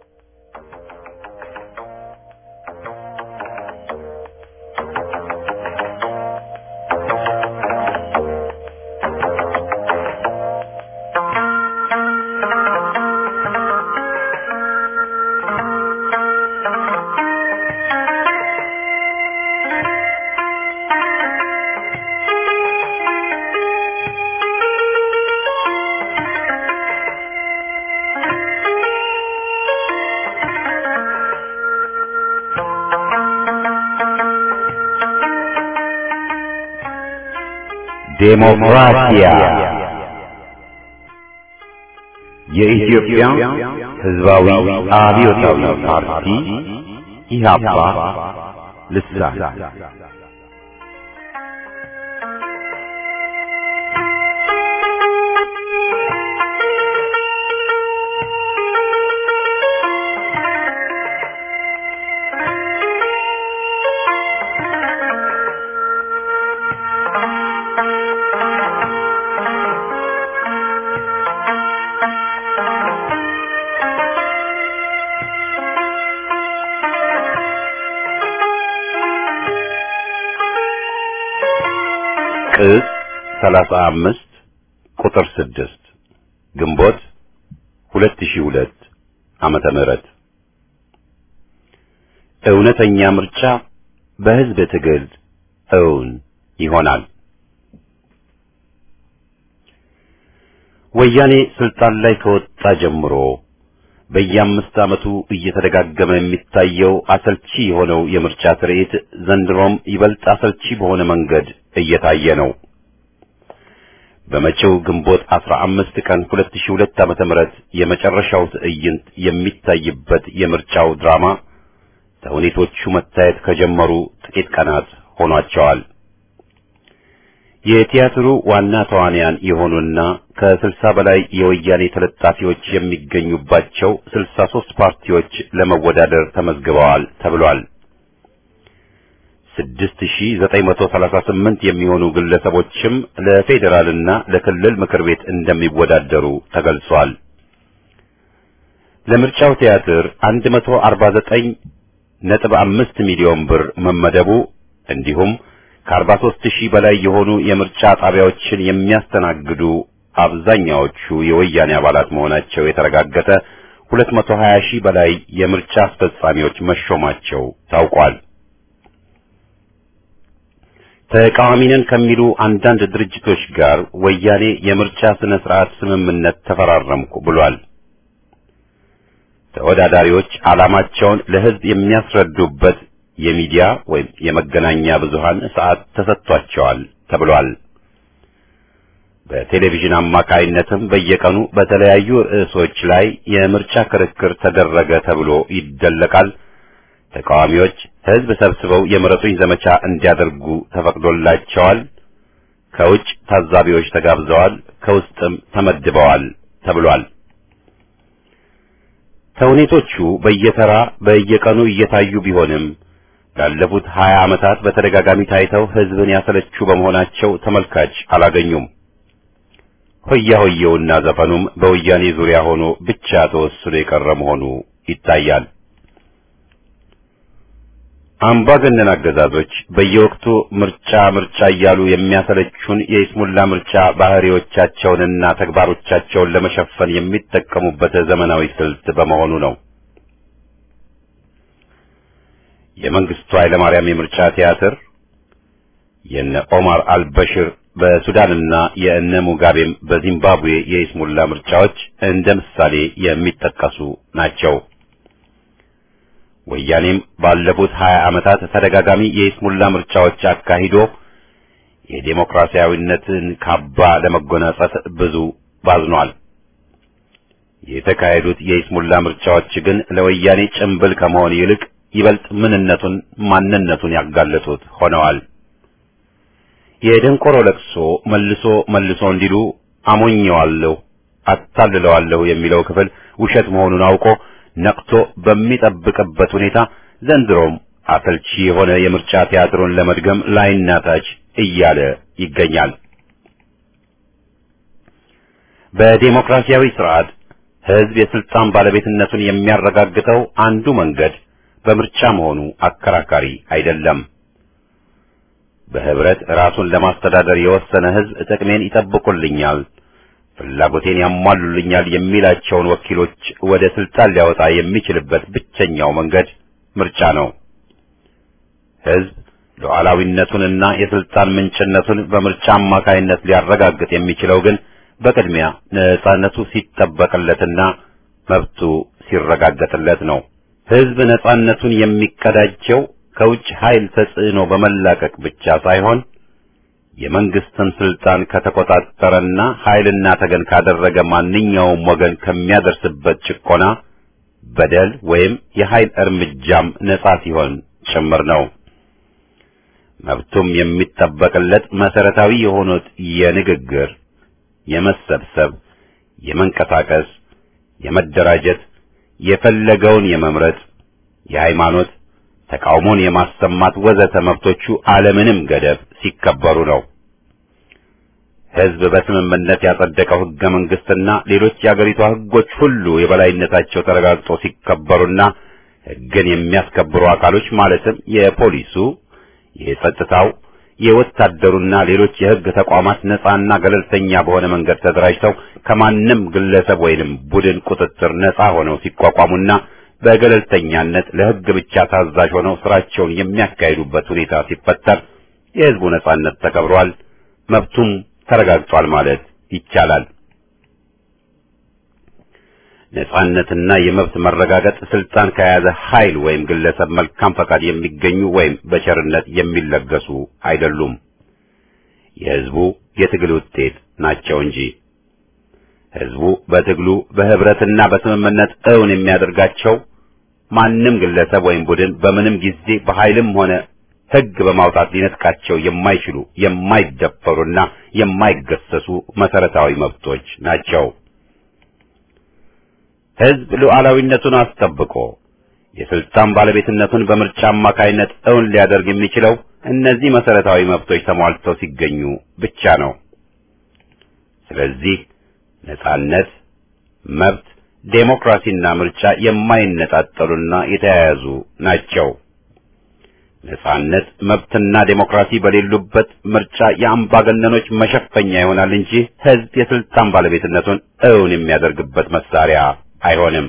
ዴሞክራሲያ የኢትዮጵያ ሕዝባዊ አብዮታዊ ፓርቲ ኢህአፓ ልሳን ቅጽ 35 ቁጥር 6 ግንቦት 2002 ዓመተ ምህረት እውነተኛ ምርጫ በህዝብ ትግል እውን ይሆናል። ወያኔ ስልጣን ላይ ከወጣ ጀምሮ በየአምስት ዓመቱ እየተደጋገመ የሚታየው አሰልቺ የሆነው የምርጫ ትርኢት ዘንድሮም ይበልጥ አሰልቺ በሆነ መንገድ እየታየ ነው። በመጪው ግንቦት 15 ቀን 2002 ዓመተ ምህረት የመጨረሻው ትዕይንት የሚታይበት የምርጫው ድራማ ተውኔቶቹ መታየት ከጀመሩ ጥቂት ቀናት ሆኗቸዋል። የቲያትሩ ዋና ተዋንያን የሆኑና ከስልሳ በላይ የወያኔ ተለጣፊዎች የሚገኙባቸው ስልሳ ሦስት ፓርቲዎች ለመወዳደር ተመዝግበዋል ተብሏል። ስድስት ሺህ ዘጠኝ መቶ ሰላሳ ስምንት የሚሆኑ ግለሰቦችም ለፌዴራልና ለክልል ምክር ቤት እንደሚወዳደሩ ተገልጿል። ለምርጫው ቲያትር አንድ መቶ አርባ ዘጠኝ ነጥብ አምስት ሚሊዮን ብር መመደቡ እንዲሁም ከአርባ ሦስት ሺህ በላይ የሆኑ የምርጫ ጣቢያዎችን የሚያስተናግዱ አብዛኛዎቹ የወያኔ አባላት መሆናቸው የተረጋገጠ ሁለት መቶ ሀያ ሺህ በላይ የምርጫ አስፈጻሚዎች መሾማቸው ታውቋል። ተቃዋሚ ነን ከሚሉ አንዳንድ ድርጅቶች ጋር ወያኔ የምርጫ ስነ ስርዓት ስምምነት ተፈራረምኩ ብሏል። ተወዳዳሪዎች ዓላማቸውን ለሕዝብ የሚያስረዱበት የሚዲያ ወይም የመገናኛ ብዙሃን ሰዓት ተሰጥቷቸዋል ተብሏል። በቴሌቪዥን አማካይነትም በየቀኑ በተለያዩ ርዕሶች ላይ የምርጫ ክርክር ተደረገ ተብሎ ይደለቃል። ተቃዋሚዎች ህዝብ ሰብስበው የምረጡኝ ዘመቻ እንዲያደርጉ ተፈቅዶላቸዋል። ከውጭ ታዛቢዎች ተጋብዘዋል፣ ከውስጥም ተመድበዋል ተብሏል። ተውኔቶቹ በየተራ በየቀኑ እየታዩ ቢሆንም ላለፉት ሀያ ዓመታት በተደጋጋሚ ታይተው ህዝብን ያሰለቹ በመሆናቸው ተመልካች አላገኙም። ሆያ ሆየውና ዘፈኑም በወያኔ ዙሪያ ሆኖ ብቻ ተወስኖ የቀረ መሆኑ ይታያል። አምባገነን አገዛዞች በየወቅቱ ምርጫ ምርጫ እያሉ የሚያሰለቹን የይስሙላ ምርጫ ባህሪዎቻቸውንና ተግባሮቻቸውን ለመሸፈን የሚጠቀሙበት ዘመናዊ ስልት በመሆኑ ነው። የመንግስቱ ኃይለማርያም የምርጫ ቲያትር፣ የነ ኦማር አልበሽር በሱዳንና የእነ ሙጋቤም በዚምባብዌ የይስሙላ ምርጫዎች እንደ ምሳሌ የሚጠቀሱ ናቸው። ወያኔም ባለፉት ሀያ ዓመታት ተደጋጋሚ የይስሙላ ምርጫዎች አካሂዶ የዴሞክራሲያዊነትን ካባ ለመጎናጸፍ ብዙ ባዝኗል። የተካሄዱት የይስሙላ ምርጫዎች ግን ለወያኔ ጭምብል ከመሆን ይልቅ ይበልጥ ምንነቱን ማንነቱን ያጋለጡት ሆነዋል። የደንቆሮ ለቅሶ መልሶ መልሶ እንዲሉ አሞኘዋለሁ፣ አታልለዋለሁ የሚለው ክፍል ውሸት መሆኑን አውቆ ነቅቶ በሚጠብቅበት ሁኔታ ዘንድሮም አሰልቺ የሆነ የምርጫ ቲያትሩን ለመድገም ላይና ታች እያለ ይገኛል። በዴሞክራሲያዊ ስርዓት ህዝብ የስልጣን ባለቤትነቱን የሚያረጋግጠው አንዱ መንገድ በምርጫ መሆኑ አከራካሪ አይደለም። በህብረት ራሱን ለማስተዳደር የወሰነ ህዝብ ጥቅሜን ይጠብቁልኛል ፍላጎቴን ያሟሉልኛል የሚላቸውን ወኪሎች ወደ ስልጣን ሊያወጣ የሚችልበት ብቸኛው መንገድ ምርጫ ነው። ህዝብ ሉዓላዊነቱንና የስልጣን ምንጭነቱን በምርጫ አማካይነት ሊያረጋግጥ የሚችለው ግን በቅድሚያ ነጻነቱ ሲጠበቅለትና መብቱ ሲረጋገጥለት ነው። ህዝብ ነጻነቱን የሚቀዳጀው ከውጭ ኃይል ተጽዕኖ በመላቀቅ ብቻ ሳይሆን የመንግስትን ስልጣን ከተቆጣጠረና ኃይልና ተገን ካደረገ ማንኛውም ወገን ከሚያደርስበት ጭቆና፣ በደል ወይም የኃይል እርምጃም ነጻ ሲሆን ጭምር ነው። መብቱም የሚጠበቅለት መሰረታዊ የሆኑት የንግግር፣ የመሰብሰብ፣ የመንቀሳቀስ፣ የመደራጀት፣ የፈለገውን የመምረጥ፣ የሃይማኖት ተቃውሞን የማሰማት ወዘተ መብቶቹ አለምንም ገደብ ሲከበሩ ነው። ህዝብ በስምምነት ያጸደቀው ህገ መንግስትና ሌሎች የአገሪቷ ህጎች ሁሉ የበላይነታቸው ተረጋግጦ ሲከበሩና ህግን የሚያስከብሩ አካሎች ማለትም የፖሊሱ፣ የጸጥታው፣ የወታደሩና ሌሎች የህግ ተቋማት ነጻና ገለልተኛ በሆነ መንገድ ተደራጅተው ከማንም ግለሰብ ወይንም ቡድን ቁጥጥር ነጻ ሆነው ሲቋቋሙና በገለልተኛነት ለህግ ብቻ ታዛዥ ሆነው ስራቸውን የሚያካሂዱበት ሁኔታ ሲፈጠር የህዝቡ ነጻነት ተከብሯል፣ መብቱም ተረጋግጧል ማለት ይቻላል። ነጻነትና የመብት መረጋገጥ ስልጣን ከያዘ ኃይል ወይም ግለሰብ መልካም ፈቃድ የሚገኙ ወይም በቸርነት የሚለገሱ አይደሉም። የህዝቡ የትግል ውጤት ናቸው እንጂ ህዝቡ በትግሉ በህብረትና በስምምነት እውን የሚያደርጋቸው ማንም ግለሰብ ወይም ቡድን በምንም ጊዜ በኃይልም ሆነ ህግ በማውጣት ሊነጥቃቸው የማይችሉ የማይደፈሩና የማይገሰሱ መሰረታዊ መብቶች ናቸው። ህዝብ ሉዓላዊነቱን አስጠብቆ የስልጣን ባለቤትነቱን በምርጫ አማካይነት እውን ሊያደርግ የሚችለው እነዚህ መሰረታዊ መብቶች ተሟልተው ሲገኙ ብቻ ነው። ስለዚህ ነጻነት፣ መብት፣ ዴሞክራሲና ምርጫ የማይነጣጠሉና የተያያዙ ናቸው። ነጻነት፣ መብትና ዴሞክራሲ በሌሉበት ምርጫ የአምባገነኖች መሸፈኛ ይሆናል እንጂ ህዝብ የስልጣን ባለቤትነቱን እውን የሚያደርግበት መሳሪያ አይሆንም።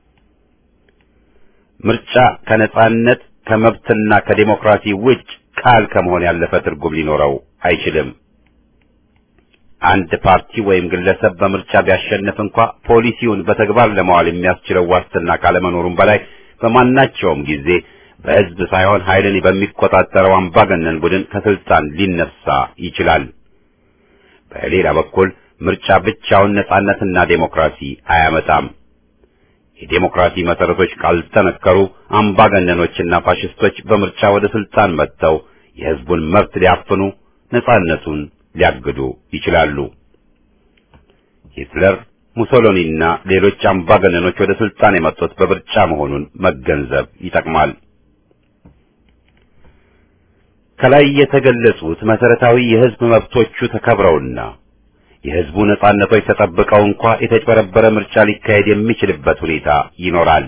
ምርጫ ከነጻነት ከመብትና ከዴሞክራሲ ውጭ ቃል ከመሆን ያለፈ ትርጉም ሊኖረው አይችልም። አንድ ፓርቲ ወይም ግለሰብ በምርጫ ቢያሸንፍ እንኳ ፖሊሲውን በተግባር ለማዋል የሚያስችለው ዋስትና ካለመኖሩም በላይ በማናቸውም ጊዜ በህዝብ ሳይሆን ኃይልን በሚቆጣጠረው አምባገነን ቡድን ከስልጣን ሊነሳ ይችላል። በሌላ በኩል ምርጫ ብቻውን ነጻነትና ዴሞክራሲ አያመጣም። የዴሞክራሲ መሰረቶች ካልተነከሩ አምባገነኖችና ፋሽስቶች በምርጫ ወደ ስልጣን መጥተው የህዝቡን መብት ሊያፍኑ ነጻነቱን ሊያግዱ ይችላሉ። ሂትለር፣ ሙሶሎኒና ሌሎች አምባገነኖች ወደ ስልጣን የመጡት በምርጫ መሆኑን መገንዘብ ይጠቅማል። ከላይ የተገለጹት መሰረታዊ የህዝብ መብቶቹ ተከብረውና የህዝቡ ነጻነቶች ተጠብቀው እንኳ የተጭበረበረ ምርጫ ሊካሄድ የሚችልበት ሁኔታ ይኖራል።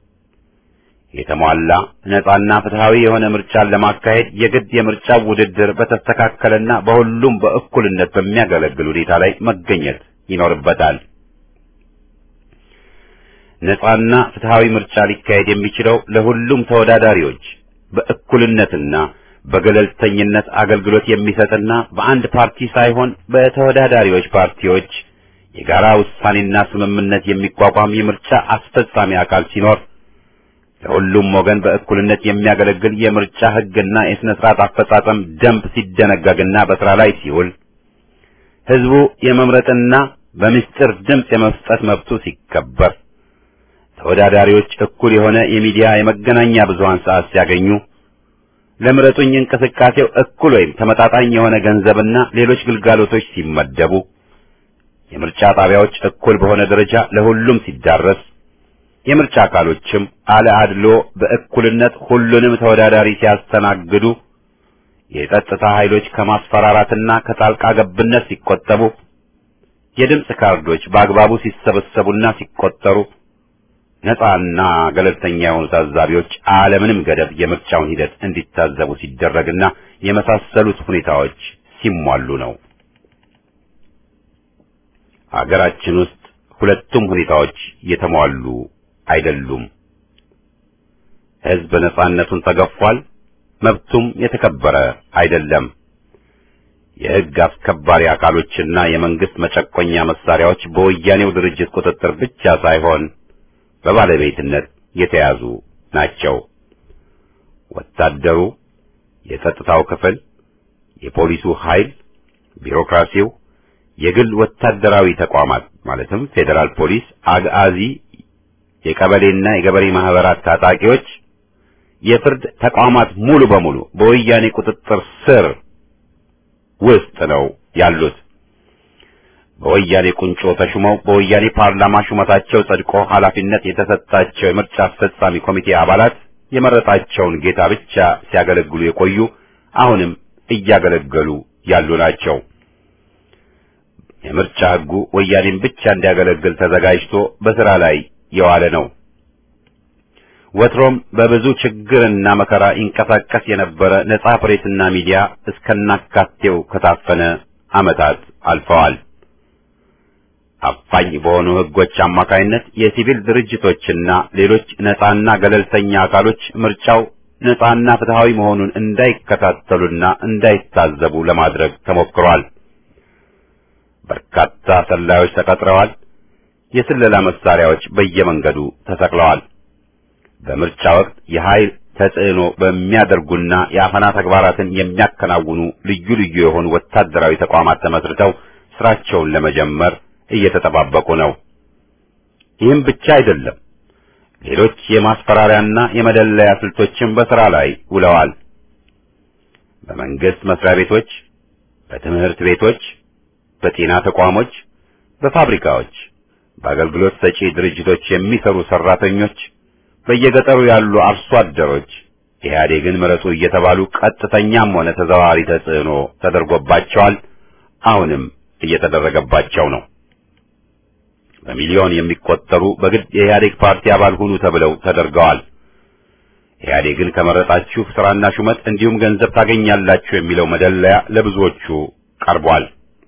የተሟላ ነጻና ፍትሃዊ የሆነ ምርጫን ለማካሄድ የግድ የምርጫ ውድድር በተስተካከለና በሁሉም በእኩልነት በሚያገለግል ሁኔታ ላይ መገኘት ይኖርበታል። ነጻና ፍትሃዊ ምርጫ ሊካሄድ የሚችለው ለሁሉም ተወዳዳሪዎች በእኩልነትና በገለልተኝነት አገልግሎት የሚሰጥና በአንድ ፓርቲ ሳይሆን በተወዳዳሪዎች ፓርቲዎች የጋራ ውሳኔና ስምምነት የሚቋቋም የምርጫ አስፈጻሚ አካል ሲኖር ለሁሉም ወገን በእኩልነት የሚያገለግል የምርጫ ሕግና የሥነ ሥርዓት አፈጻጸም ደንብ ሲደነገግና በሥራ ላይ ሲውል ሕዝቡ የመምረጥና በምስጢር ድምፅ የመስጠት መብቱ ሲከበር ተወዳዳሪዎች እኩል የሆነ የሚዲያ የመገናኛ ብዙሃን ሰዓት ሲያገኙ ለምረጡኝ እንቅስቃሴው እኩል ወይም ተመጣጣኝ የሆነ ገንዘብና ሌሎች ግልጋሎቶች ሲመደቡ የምርጫ ጣቢያዎች እኩል በሆነ ደረጃ ለሁሉም ሲዳረስ የምርጫ አካሎችም አለ አድሎ በእኩልነት ሁሉንም ተወዳዳሪ ሲያስተናግዱ የጸጥታ ኃይሎች ከማስፈራራትና ከጣልቃ ገብነት ሲቆጠቡ የድምፅ ካርዶች በአግባቡ ሲሰበሰቡና ሲቆጠሩ ነፃና ገለልተኛ የሆኑ ታዛቢዎች አለምንም ገደብ የምርጫውን ሂደት እንዲታዘቡ ሲደረግና የመሳሰሉት ሁኔታዎች ሲሟሉ ነው። ሀገራችን ውስጥ ሁለቱም ሁኔታዎች የተሟሉ አይደሉም። ሕዝብ ነፃነቱን ተገፏል፣ መብቱም የተከበረ አይደለም። የሕግ አስከባሪ አካሎችና የመንግስት መጨቆኛ መሳሪያዎች በወያኔው ድርጅት ቁጥጥር ብቻ ሳይሆን በባለቤትነት የተያዙ ናቸው። ወታደሩ፣ የጸጥታው ክፍል፣ የፖሊሱ ኃይል፣ ቢሮክራሲው፣ የግል ወታደራዊ ተቋማት ማለትም ፌዴራል ፖሊስ፣ አግአዚ፣ የቀበሌና የገበሬ ማህበራት ታጣቂዎች፣ የፍርድ ተቋማት ሙሉ በሙሉ በወያኔ ቁጥጥር ስር ውስጥ ነው ያሉት። በወያኔ ቁንጮ ተሹመው በወያኔ ፓርላማ ሹመታቸው ጸድቆ ኃላፊነት የተሰጣቸው የምርጫ አስፈጻሚ ኮሚቴ አባላት የመረጣቸውን ጌታ ብቻ ሲያገለግሉ የቆዩ አሁንም እያገለገሉ ያሉ ናቸው። የምርጫ ሕጉ ወያኔን ብቻ እንዲያገለግል ተዘጋጅቶ በሥራ ላይ የዋለ ነው። ወትሮም በብዙ ችግርና መከራ ይንቀሳቀስ የነበረ ነጻ ፕሬስና ሚዲያ እስከናካቴው ከታፈነ ዓመታት አልፈዋል። አፋኝ በሆኑ ሕጎች አማካይነት የሲቪል ድርጅቶችና ሌሎች ነጻና ገለልተኛ አካሎች ምርጫው ነጻና ፍትሃዊ መሆኑን እንዳይከታተሉና እንዳይታዘቡ ለማድረግ ተሞክሯል። በርካታ ሰላዮች ተቀጥረዋል። የስለላ መሳሪያዎች በየመንገዱ ተሰቅለዋል። በምርጫ ወቅት የኃይል ተጽዕኖ በሚያደርጉና የአፈና ተግባራትን የሚያከናውኑ ልዩ ልዩ የሆኑ ወታደራዊ ተቋማት ተመስርተው ስራቸውን ለመጀመር እየተጠባበቁ ነው። ይህም ብቻ አይደለም። ሌሎች የማስፈራሪያና የመደለያ ስልቶችም በሥራ ላይ ውለዋል። በመንግስት መስሪያ ቤቶች፣ በትምህርት ቤቶች፣ በጤና ተቋሞች፣ በፋብሪካዎች፣ በአገልግሎት ሰጪ ድርጅቶች የሚሰሩ ሰራተኞች፣ በየገጠሩ ያሉ አርሶ አደሮች ኢህአዴግን ምረጡ እየተባሉ ቀጥተኛም ሆነ ተዘዋዋሪ ተጽዕኖ ተደርጎባቸዋል። አሁንም እየተደረገባቸው ነው። በሚሊዮን የሚቆጠሩ በግድ የኢህአዴግ ፓርቲ አባል ሁኑ ተብለው ተደርገዋል። ኢህአዴግን ከመረጣችሁ ስራና ሹመት እንዲሁም ገንዘብ ታገኛላችሁ የሚለው መደለያ ለብዙዎቹ ቀርቧል።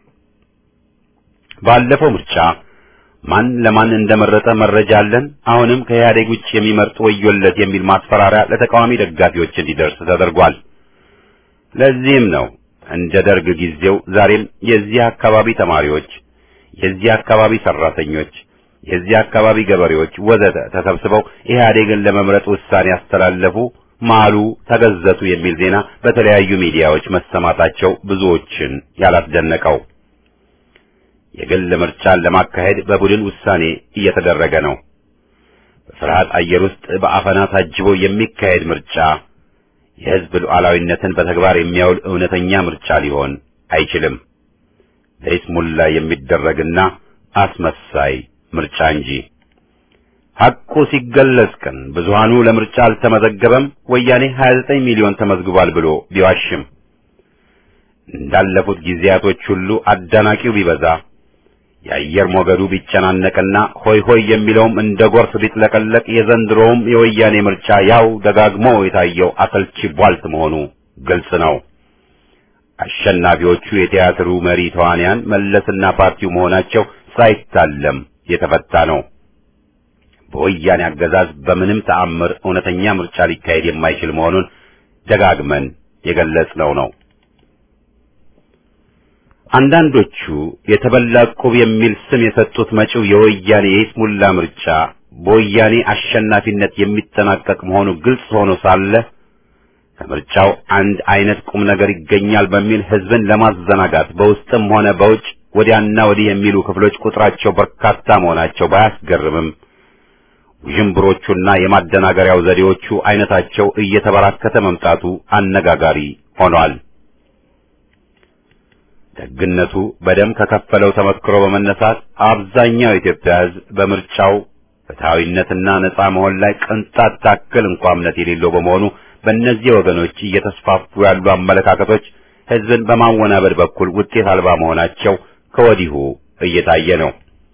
ባለፈው ምርጫ ማን ለማን እንደመረጠ መረጃ አለን፣ አሁንም ከኢህአዴግ ውጭ የሚመርጥ ወዮለት የሚል ማስፈራሪያ ለተቃዋሚ ደጋፊዎች እንዲደርስ ተደርጓል። ለዚህም ነው እንደ ደርግ ጊዜው ዛሬም የዚህ አካባቢ ተማሪዎች፣ የዚህ አካባቢ ሰራተኞች፣ የዚህ አካባቢ ገበሬዎች ወዘተ ተሰብስበው ኢህአዴግን ለመምረጥ ውሳኔ ያስተላለፉ፣ ማሉ፣ ተገዘቱ የሚል ዜና በተለያዩ ሚዲያዎች መሰማታቸው ብዙዎችን ያላስደነቀው። የግል ምርጫን ለማካሄድ በቡድን ውሳኔ እየተደረገ ነው። በፍርሃት አየር ውስጥ በአፈና ታጅቦ የሚካሄድ ምርጫ የሕዝብ ሉዓላዊነትን በተግባር የሚያውል እውነተኛ ምርጫ ሊሆን አይችልም። ለይስሙላ የሚደረግና አስመሳይ ምርጫ እንጂ። ሐቁ ሲገለጽ ግን ብዙሃኑ ለምርጫ አልተመዘገበም፣ ወያኔ 29 ሚሊዮን ተመዝግቧል ብሎ ቢዋሽም እንዳለፉት ጊዜያቶች ሁሉ አዳናቂው ቢበዛ የአየር ሞገዱ ቢጨናነቅና ሆይ ሆይ የሚለውም እንደ ጎርፍ ቢጥለቀለቅ የዘንድሮውም የወያኔ ምርጫ ያው ደጋግሞ የታየው አሰልቺ ቧልት መሆኑ ግልጽ ነው። አሸናፊዎቹ የቲያትሩ መሪ ተዋንያን መለስና ፓርቲው መሆናቸው ሳይታለም የተፈታ ነው። በወያኔ አገዛዝ በምንም ተአምር እውነተኛ ምርጫ ሊካሄድ የማይችል መሆኑን ደጋግመን የገለጽነው ነው። አንዳንዶቹ የተበላ ዕቁብ የሚል ስም የሰጡት መጪው የወያኔ የይስሙላ ምርጫ በወያኔ አሸናፊነት የሚጠናቀቅ መሆኑ ግልጽ ሆኖ ሳለ ከምርጫው አንድ አይነት ቁም ነገር ይገኛል በሚል ሕዝብን ለማዘናጋት በውስጥም ሆነ በውጭ ወዲያና ወዲህ የሚሉ ክፍሎች ቁጥራቸው በርካታ መሆናቸው ባያስገርምም ውዥንብሮቹና የማደናገሪያው ዘዴዎቹ አይነታቸው እየተበራከተ መምጣቱ አነጋጋሪ ሆኗል። ደግነቱ በደም ከከፈለው ተመክሮ በመነሳት አብዛኛው የኢትዮጵያ ሕዝብ በምርጫው ፍትሐዊነትና ነጻ መሆን ላይ ቅንጣት ታክል እንኳ እምነት የሌለው በመሆኑ በእነዚህ ወገኖች እየተስፋፉ ያሉ አመለካከቶች ሕዝብን በማወናበድ በኩል ውጤት አልባ መሆናቸው ከወዲሁ እየታየ ነው።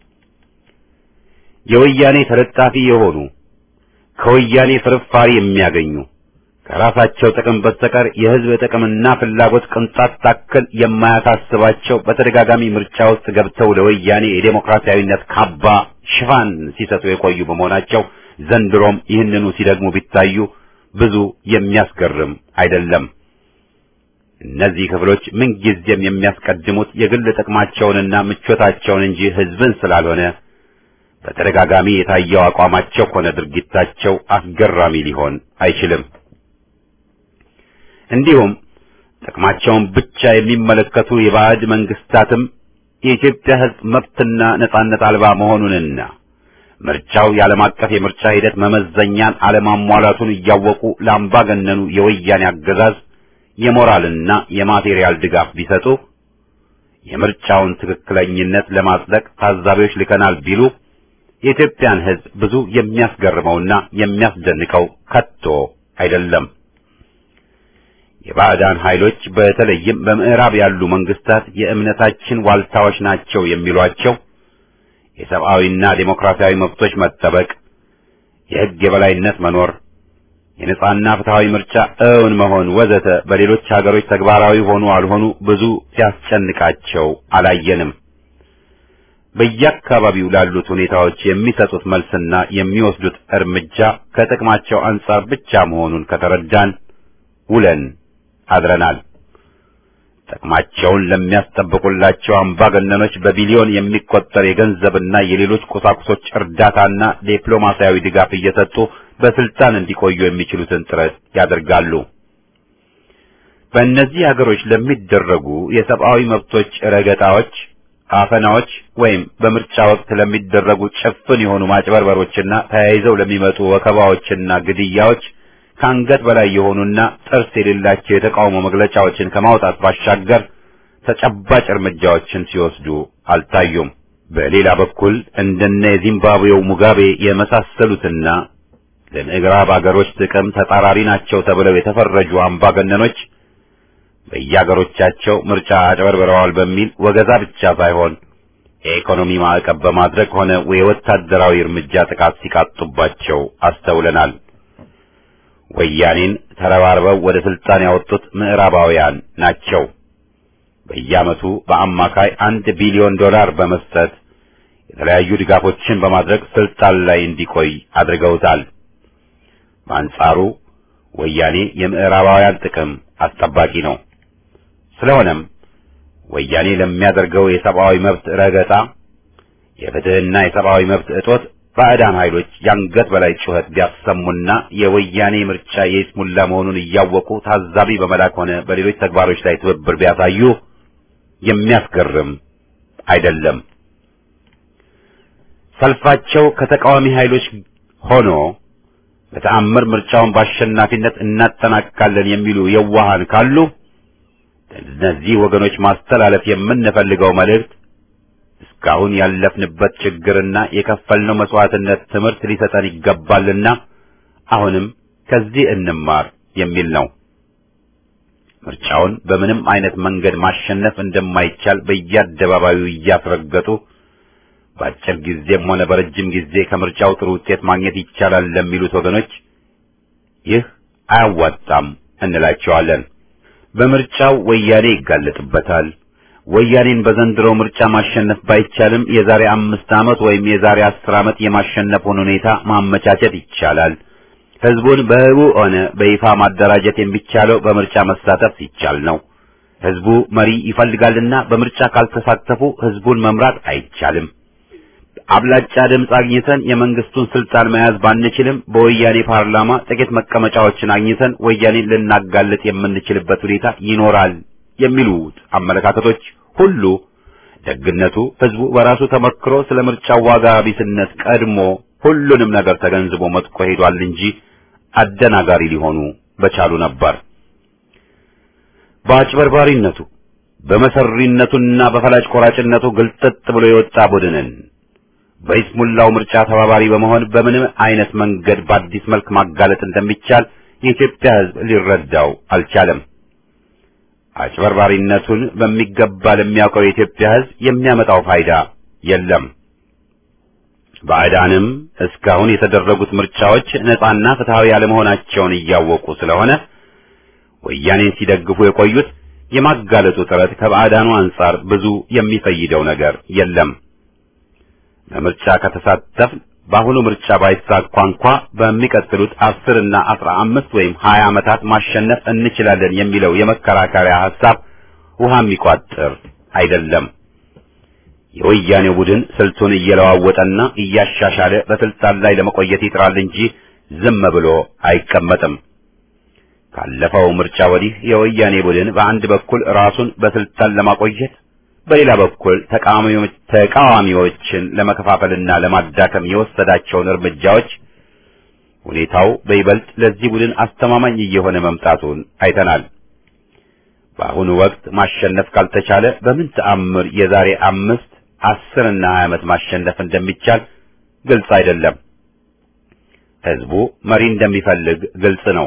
የወያኔ ተለጣፊ የሆኑ ከወያኔ ፍርፋሪ የሚያገኙ ከራሳቸው ጥቅም በስተቀር የሕዝብ ጥቅምና ፍላጎት ቅንጣት ታክል የማያሳስባቸው በተደጋጋሚ ምርጫ ውስጥ ገብተው ለወያኔ የዴሞክራሲያዊነት ካባ ሽፋን ሲሰጡ የቆዩ በመሆናቸው ዘንድሮም ይህንኑ ሲደግሙ ቢታዩ ብዙ የሚያስገርም አይደለም። እነዚህ ክፍሎች ምንጊዜም የሚያስቀድሙት የግል ጥቅማቸውንና ምቾታቸውን እንጂ ሕዝብን ስላልሆነ በተደጋጋሚ የታየው አቋማቸው ሆነ ድርጊታቸው አስገራሚ ሊሆን አይችልም። እንዲሁም ጥቅማቸውን ብቻ የሚመለከቱ የባዕድ መንግስታትም የኢትዮጵያ ሕዝብ መብትና ነጻነት አልባ መሆኑንና ምርጫው የዓለም አቀፍ የምርጫ ሂደት መመዘኛን አለማሟላቱን እያወቁ ለአምባገነኑ የወያኔ አገዛዝ የሞራልና የማቴሪያል ድጋፍ ቢሰጡ የምርጫውን ትክክለኝነት ለማጽደቅ ታዛቢዎች ልከናል ቢሉ የኢትዮጵያን ሕዝብ ብዙ የሚያስገርመውና የሚያስደንቀው ከቶ አይደለም። የባዕዳን ኃይሎች በተለይም በምዕራብ ያሉ መንግስታት የእምነታችን ዋልታዎች ናቸው የሚሏቸው የሰብአዊና ዴሞክራሲያዊ መብቶች መጠበቅ፣ የሕግ የበላይነት መኖር፣ የነጻና ፍትሃዊ ምርጫ እውን መሆን ወዘተ በሌሎች ሀገሮች ተግባራዊ ሆኑ አልሆኑ ብዙ ሲያስጨንቃቸው አላየንም። በየአካባቢው ላሉት ሁኔታዎች የሚሰጡት መልስና የሚወስዱት እርምጃ ከጥቅማቸው አንጻር ብቻ መሆኑን ከተረዳን ውለን አድረናል። ጥቅማቸውን ለሚያስጠብቁላቸው አምባገነኖች በቢሊዮን የሚቆጠር የገንዘብና የሌሎች ቁሳቁሶች እርዳታና ዲፕሎማሲያዊ ድጋፍ እየሰጡ በስልጣን እንዲቆዩ የሚችሉትን ጥረት ያደርጋሉ። በእነዚህ ሀገሮች ለሚደረጉ የሰብአዊ መብቶች ረገጣዎች፣ አፈናዎች ወይም በምርጫ ወቅት ለሚደረጉ ጭፍን የሆኑ ማጭበርበሮችና ተያይዘው ለሚመጡ ወከባዎችና ግድያዎች ከአንገት በላይ የሆኑና ጥርስ የሌላቸው የተቃውሞ መግለጫዎችን ከማውጣት ባሻገር ተጨባጭ እርምጃዎችን ሲወስዱ አልታዩም። በሌላ በኩል እንደነ የዚምባብዌው ሙጋቤ የመሳሰሉትና ለምዕራብ አገሮች ጥቅም ተጻራሪ ናቸው ተብለው የተፈረጁ አምባገነኖች በየአገሮቻቸው ምርጫ አጭበርብረዋል በሚል ወገዛ ብቻ ሳይሆን የኢኮኖሚ ማዕቀብ በማድረግ ሆነ የወታደራዊ እርምጃ ጥቃት ሲቃጡባቸው አስተውለናል። ወያኔን ተረባርበው ወደ ስልጣን ያወጡት ምዕራባውያን ናቸው። በየዓመቱ በአማካይ አንድ ቢሊዮን ዶላር በመስጠት የተለያዩ ድጋፎችን በማድረግ ስልጣን ላይ እንዲቆይ አድርገውታል። በአንጻሩ ወያኔ የምዕራባውያን ጥቅም አስጠባቂ ነው። ስለሆነም ወያኔ ለሚያደርገው የሰብአዊ መብት ረገጣ፣ የፍትህና የሰብአዊ መብት እጦት ባዕዳን ኃይሎች የአንገት በላይ ጩኸት ቢያሰሙና የወያኔ ምርጫ የይስሙላ መሆኑን እያወቁ ታዛቢ በመላክ ሆነ በሌሎች ተግባሮች ላይ ትብብር ቢያሳዩ የሚያስገርም አይደለም። ሰልፋቸው ከተቃዋሚ ኃይሎች ሆኖ በተአምር ምርጫውን በአሸናፊነት እናጠናቅቃለን የሚሉ የዋሃን ካሉ እነዚህ ወገኖች ማስተላለፍ የምንፈልገው መልእክት እስካሁን ያለፍንበት ችግርና የከፈልነው መስዋዕትነት ትምህርት ሊሰጠን ይገባልና አሁንም ከዚህ እንማር የሚል ነው። ምርጫውን በምንም አይነት መንገድ ማሸነፍ እንደማይቻል በየአደባባዩ እያስረገጡ በአጭር ጊዜም ሆነ በረጅም ጊዜ ከምርጫው ጥሩ ውጤት ማግኘት ይቻላል ለሚሉት ወገኖች ይህ አያዋጣም እንላቸዋለን። በምርጫው ወያኔ ይጋለጥበታል። ወያኔን በዘንድሮው ምርጫ ማሸነፍ ባይቻልም የዛሬ አምስት ዓመት ወይም የዛሬ አስር ዓመት የማሸነፉን ሁኔታ ማመቻቸት ይቻላል። ህዝቡን በህቡ ሆነ በይፋ ማደራጀት የሚቻለው በምርጫ መሳተፍ ሲቻል ነው። ህዝቡ መሪ ይፈልጋልና በምርጫ ካልተሳተፉ ህዝቡን መምራት አይቻልም። አብላጫ ድምፅ አግኝተን የመንግስቱን ስልጣን መያዝ ባንችልም በወያኔ ፓርላማ ጥቂት መቀመጫዎችን አግኝተን ወያኔን ልናጋልጥ የምንችልበት ሁኔታ ይኖራል የሚሉት አመለካከቶች ሁሉ ደግነቱ ህዝቡ በራሱ ተመክሮ ስለ ምርጫው ዋጋ ቢስነት ቀድሞ ሁሉንም ነገር ተገንዝቦ መጥቆ ሄዷል እንጂ አደናጋሪ ሊሆኑ በቻሉ ነበር። በአጭበርባሪነቱ በመሰሪነቱና በፈላጭ ቆራጭነቱ ግልጥጥ ብሎ የወጣ ቡድንን በይስሙላው ምርጫ ተባባሪ በመሆን በምንም አይነት መንገድ በአዲስ መልክ ማጋለጥ እንደሚቻል የኢትዮጵያ ህዝብ ሊረዳው አልቻለም። አጭበርባሪነቱን በሚገባ ለሚያውቀው የኢትዮጵያ ህዝብ የሚያመጣው ፋይዳ የለም። ባዕዳንም እስካሁን የተደረጉት ምርጫዎች ነጻና ፍትሃዊ ያለመሆናቸውን እያወቁ ስለሆነ ወያኔን ሲደግፉ የቆዩት የማጋለጡ ጥረት ከባዕዳኑ አንጻር ብዙ የሚፈይደው ነገር የለም። በምርጫ ከተሳተፍ በአሁኑ ምርጫ ባይሳካ እንኳ በሚቀጥሉት አስር እና አስራ አምስት ወይም ሀያ ዓመታት ማሸነፍ እንችላለን የሚለው የመከራከሪያ ሐሳብ ውሃ የሚቋጥር አይደለም። የወያኔው ቡድን ስልቱን እየለዋወጠና እያሻሻለ በስልጣን ላይ ለመቆየት ይጥራል እንጂ ዝም ብሎ አይቀመጥም። ካለፈው ምርጫ ወዲህ የወያኔ ቡድን በአንድ በኩል ራሱን በስልጣን ለማቆየት በሌላ በኩል ተቃዋሚዎችን ለመከፋፈልና ለማዳከም የወሰዳቸውን እርምጃዎች ሁኔታው በይበልጥ ለዚህ ቡድን አስተማማኝ እየሆነ መምጣቱን አይተናል። በአሁኑ ወቅት ማሸነፍ ካልተቻለ በምን ተአምር የዛሬ አምስት አስር እና ሀያ ዓመት ማሸነፍ እንደሚቻል ግልጽ አይደለም። ህዝቡ መሪ እንደሚፈልግ ግልጽ ነው።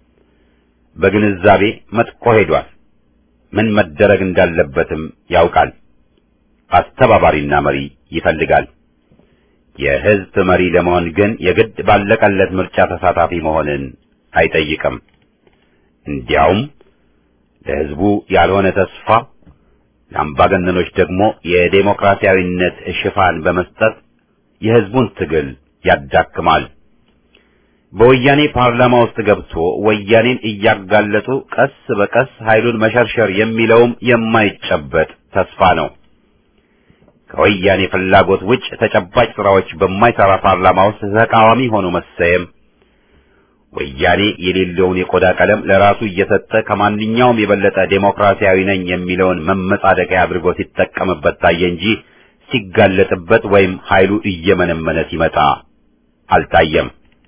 በግንዛቤ መጥቆ ሄዷል። ምን መደረግ እንዳለበትም ያውቃል። አስተባባሪና መሪ ይፈልጋል። የህዝብ መሪ ለመሆን ግን የግድ ባለቀለት ምርጫ ተሳታፊ መሆንን አይጠይቅም። እንዲያውም ለህዝቡ ያልሆነ ተስፋ ለአምባገነኖች ደግሞ የዴሞክራሲያዊነት ሽፋን በመስጠት የህዝቡን ትግል ያዳክማል። በወያኔ ፓርላማ ውስጥ ገብቶ ወያኔን እያጋለጡ ቀስ በቀስ ኃይሉን መሸርሸር የሚለውም የማይጨበጥ ተስፋ ነው። ከወያኔ ፍላጎት ውጭ ተጨባጭ ስራዎች በማይሰራ ፓርላማ ውስጥ ተቃዋሚ ሆኖ መሰየም፣ ወያኔ የሌለውን የቆዳ ቀለም ለራሱ እየሰጠ ከማንኛውም የበለጠ ዴሞክራሲያዊ ነኝ የሚለውን መመጻደቂያ አድርጎ ሲጠቀምበት ታየ እንጂ ሲጋለጥበት ወይም ኃይሉ እየመነመነ ሲመጣ አልታየም።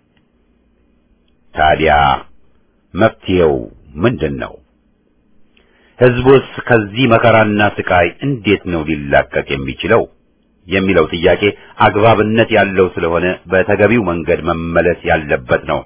ታዲያ መፍትሄው ምንድን ነው? ህዝቡስ ከዚህ መከራና ስቃይ እንዴት ነው ሊላቀቅ የሚችለው የሚለው ጥያቄ አግባብነት ያለው ስለሆነ በተገቢው መንገድ መመለስ ያለበት ነው።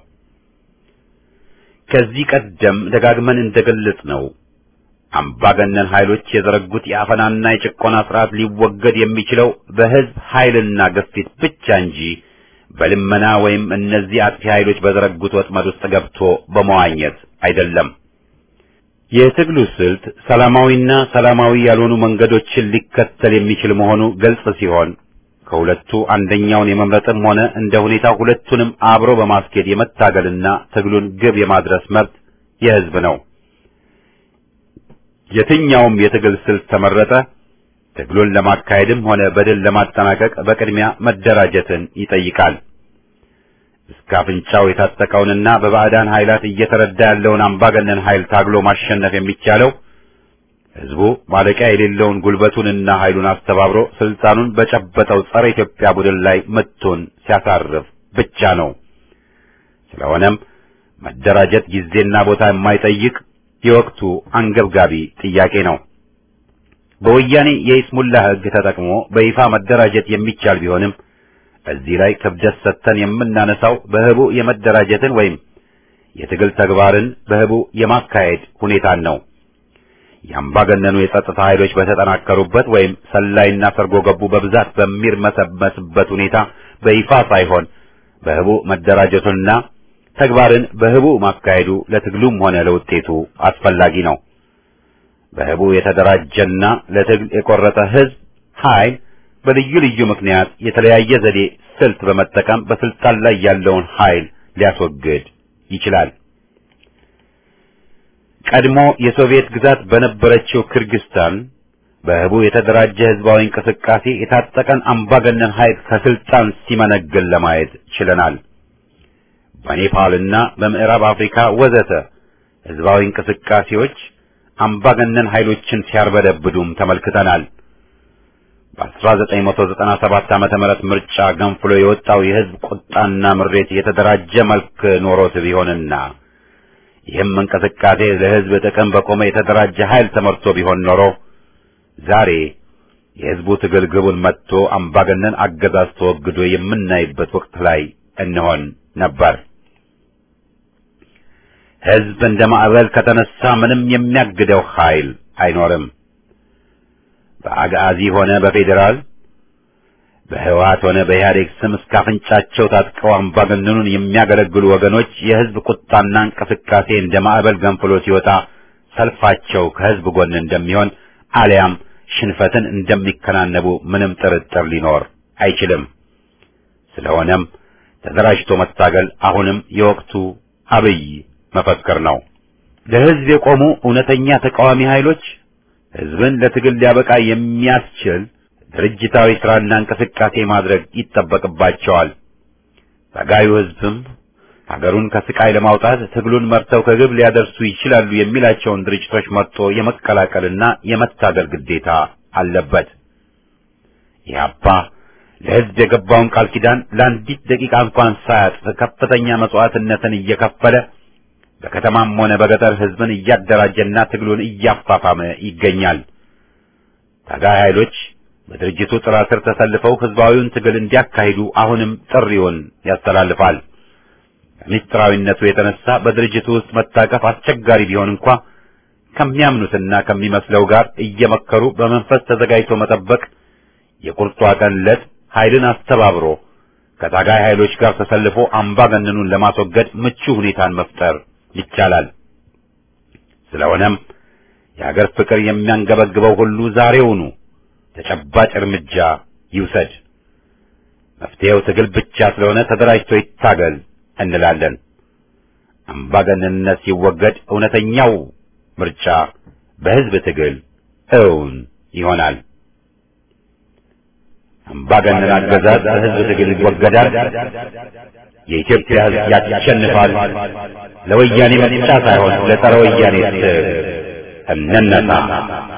ከዚህ ቀደም ደጋግመን እንደገለጽ ነው አምባገነን ኃይሎች የዘረጉት የአፈናና የጭቆና ስርዓት ሊወገድ የሚችለው በህዝብ ኃይልና ግፊት ብቻ እንጂ በልመና ወይም እነዚህ አጥፊ ኃይሎች በዘረጉት ወጥመድ ውስጥ ገብቶ በመዋኘት አይደለም። የትግሉ ስልት ሰላማዊና ሰላማዊ ያልሆኑ መንገዶችን ሊከተል የሚችል መሆኑ ግልጽ ሲሆን ከሁለቱ አንደኛውን የመምረጥም ሆነ እንደ ሁኔታው ሁለቱንም አብሮ በማስኬድ የመታገልና ትግሉን ግብ የማድረስ መብት የህዝብ ነው። የትኛውም የትግል ስልት ተመረጠ ትግሉን ለማካሄድም ሆነ በድል ለማጠናቀቅ በቅድሚያ መደራጀትን ይጠይቃል። እስከ አፍንጫው የታጠቀውንና በባዕዳን ኃይላት እየተረዳ ያለውን አምባገነን ኃይል ታግሎ ማሸነፍ የሚቻለው ህዝቡ ማለቂያ የሌለውን ጉልበቱንና ኃይሉን አስተባብሮ ስልጣኑን በጨበጠው ጸረ ኢትዮጵያ ቡድን ላይ ምቱን ሲያሳርፍ ብቻ ነው። ስለሆነም መደራጀት ጊዜና ቦታ የማይጠይቅ የወቅቱ አንገብጋቢ ጥያቄ ነው። በወያኔ የይስሙላ ሕግ ተጠቅሞ በይፋ መደራጀት የሚቻል ቢሆንም እዚህ ላይ ክብደት ሰጥተን የምናነሳው በህቡ የመደራጀትን ወይም የትግል ተግባርን በህቡ የማካሄድ ሁኔታን ነው። የአምባገነኑ የጸጥታ ኃይሎች በተጠናከሩበት ወይም ሰላይና ሰርጎ ገቡ በብዛት በሚርመሰመስበት ሁኔታ በይፋ ሳይሆን በህቡ መደራጀቱና ተግባርን በህቡ ማካሄዱ ለትግሉም ሆነ ለውጤቱ አስፈላጊ ነው። በህቡ የተደራጀና ለትግል የቆረጠ ህዝብ ኃይል በልዩ ልዩ ምክንያት የተለያየ ዘዴ ስልት በመጠቀም በስልጣን ላይ ያለውን ኃይል ሊያስወግድ ይችላል። ቀድሞ የሶቪየት ግዛት በነበረችው ክርግስታን በህቡ የተደራጀ ህዝባዊ እንቅስቃሴ የታጠቀን አምባገነን ኃይል ከስልጣን ሲመነግል ለማየት ችለናል። በኔፓልና በምዕራብ አፍሪካ ወዘተ ህዝባዊ እንቅስቃሴዎች አምባገነን ኃይሎችን ሲያርበደብዱም ተመልክተናል። በ1997 ዓመተ ምህረት ምርጫ ገንፍሎ የወጣው የህዝብ ቁጣና ምሬት የተደራጀ መልክ ኖሮት ቢሆንና ይህም እንቅስቃሴ ለህዝብ ጥቅም በቆመ የተደራጀ ኃይል ተመርቶ ቢሆን ኖሮ ዛሬ የህዝቡ ትግል ግቡን መጥቶ አምባገነን አገዛዝ ተወግዶ የምናይበት ወቅት ላይ እንሆን ነበር። ህዝብ እንደ ማዕበል ከተነሳ ምንም የሚያግደው ኃይል አይኖርም። በአጋዚ ሆነ በፌዴራል በህወሓት ሆነ በኢህአዴግ ስም እስከ አፍንጫቸው ታጥቀው አምባገነኑን የሚያገለግሉ ወገኖች የህዝብ ቁጣና እንቅስቃሴ እንደ ማዕበል ገንፍሎ ሲወጣ ሰልፋቸው ከህዝብ ጎን እንደሚሆን አሊያም ሽንፈትን እንደሚከናነቡ ምንም ጥርጥር ሊኖር አይችልም። ስለሆነም ተደራጅቶ መታገል አሁንም የወቅቱ አብይ መፈክር ነው። ለህዝብ የቆሙ እውነተኛ ተቃዋሚ ኃይሎች ህዝብን ለትግል ሊያበቃ የሚያስችል ድርጅታዊ ስራና እንቅስቃሴ ማድረግ ይጠበቅባቸዋል። ታጋዩ ህዝብም ሀገሩን ከስቃይ ለማውጣት ትግሉን መርተው ከግብ ሊያደርሱ ይችላሉ የሚላቸውን ድርጅቶች መርጦ የመቀላቀልና የመታገል ግዴታ አለበት። ኢህአፓ ለህዝብ የገባውን ቃል ኪዳን ለአንዲት ደቂቃ እንኳን ሳያጥፍ ከፍተኛ መስዋዕትነትን እየከፈለ በከተማም ሆነ በገጠር ህዝብን እያደራጀና ትግሉን እያፋፋመ ይገኛል። ታጋይ ኃይሎች በድርጅቱ ጥላ ስር ተሰልፈው ህዝባዊውን ትግል እንዲያካሂዱ አሁንም ጥሪውን ያስተላልፋል። ከምስጢራዊነቱ የተነሳ በድርጅቱ ውስጥ መታቀፍ አስቸጋሪ ቢሆን እንኳ ከሚያምኑትና ከሚመስለው ጋር እየመከሩ በመንፈስ ተዘጋጅቶ መጠበቅ የቁርጧ ቀን ዕለት ኃይልን አስተባብሮ ከታጋይ ኃይሎች ጋር ተሰልፎ አምባገነኑን ለማስወገድ ምቹ ሁኔታን መፍጠር ይቻላል። ስለሆነም የሀገር ፍቅር የሚያንገበግበው ሁሉ ዛሬውኑ ተጨባጭ እርምጃ ይውሰድ። መፍትሄው ትግል ብቻ ስለሆነ ተደራጅቶ ይታገል እንላለን። አምባገነንነት ሲወገድ እውነተኛው ምርጫ በህዝብ ትግል እውን ይሆናል። አምባገነን አገዛዝ በህዝብ ትግል ይወገዳል። የኢትዮጵያ ህዝብ ያሸንፋል። ለወያኔ ምርጫ ሳይሆን ለጸረ ወያኔ ትግል እንነሳ።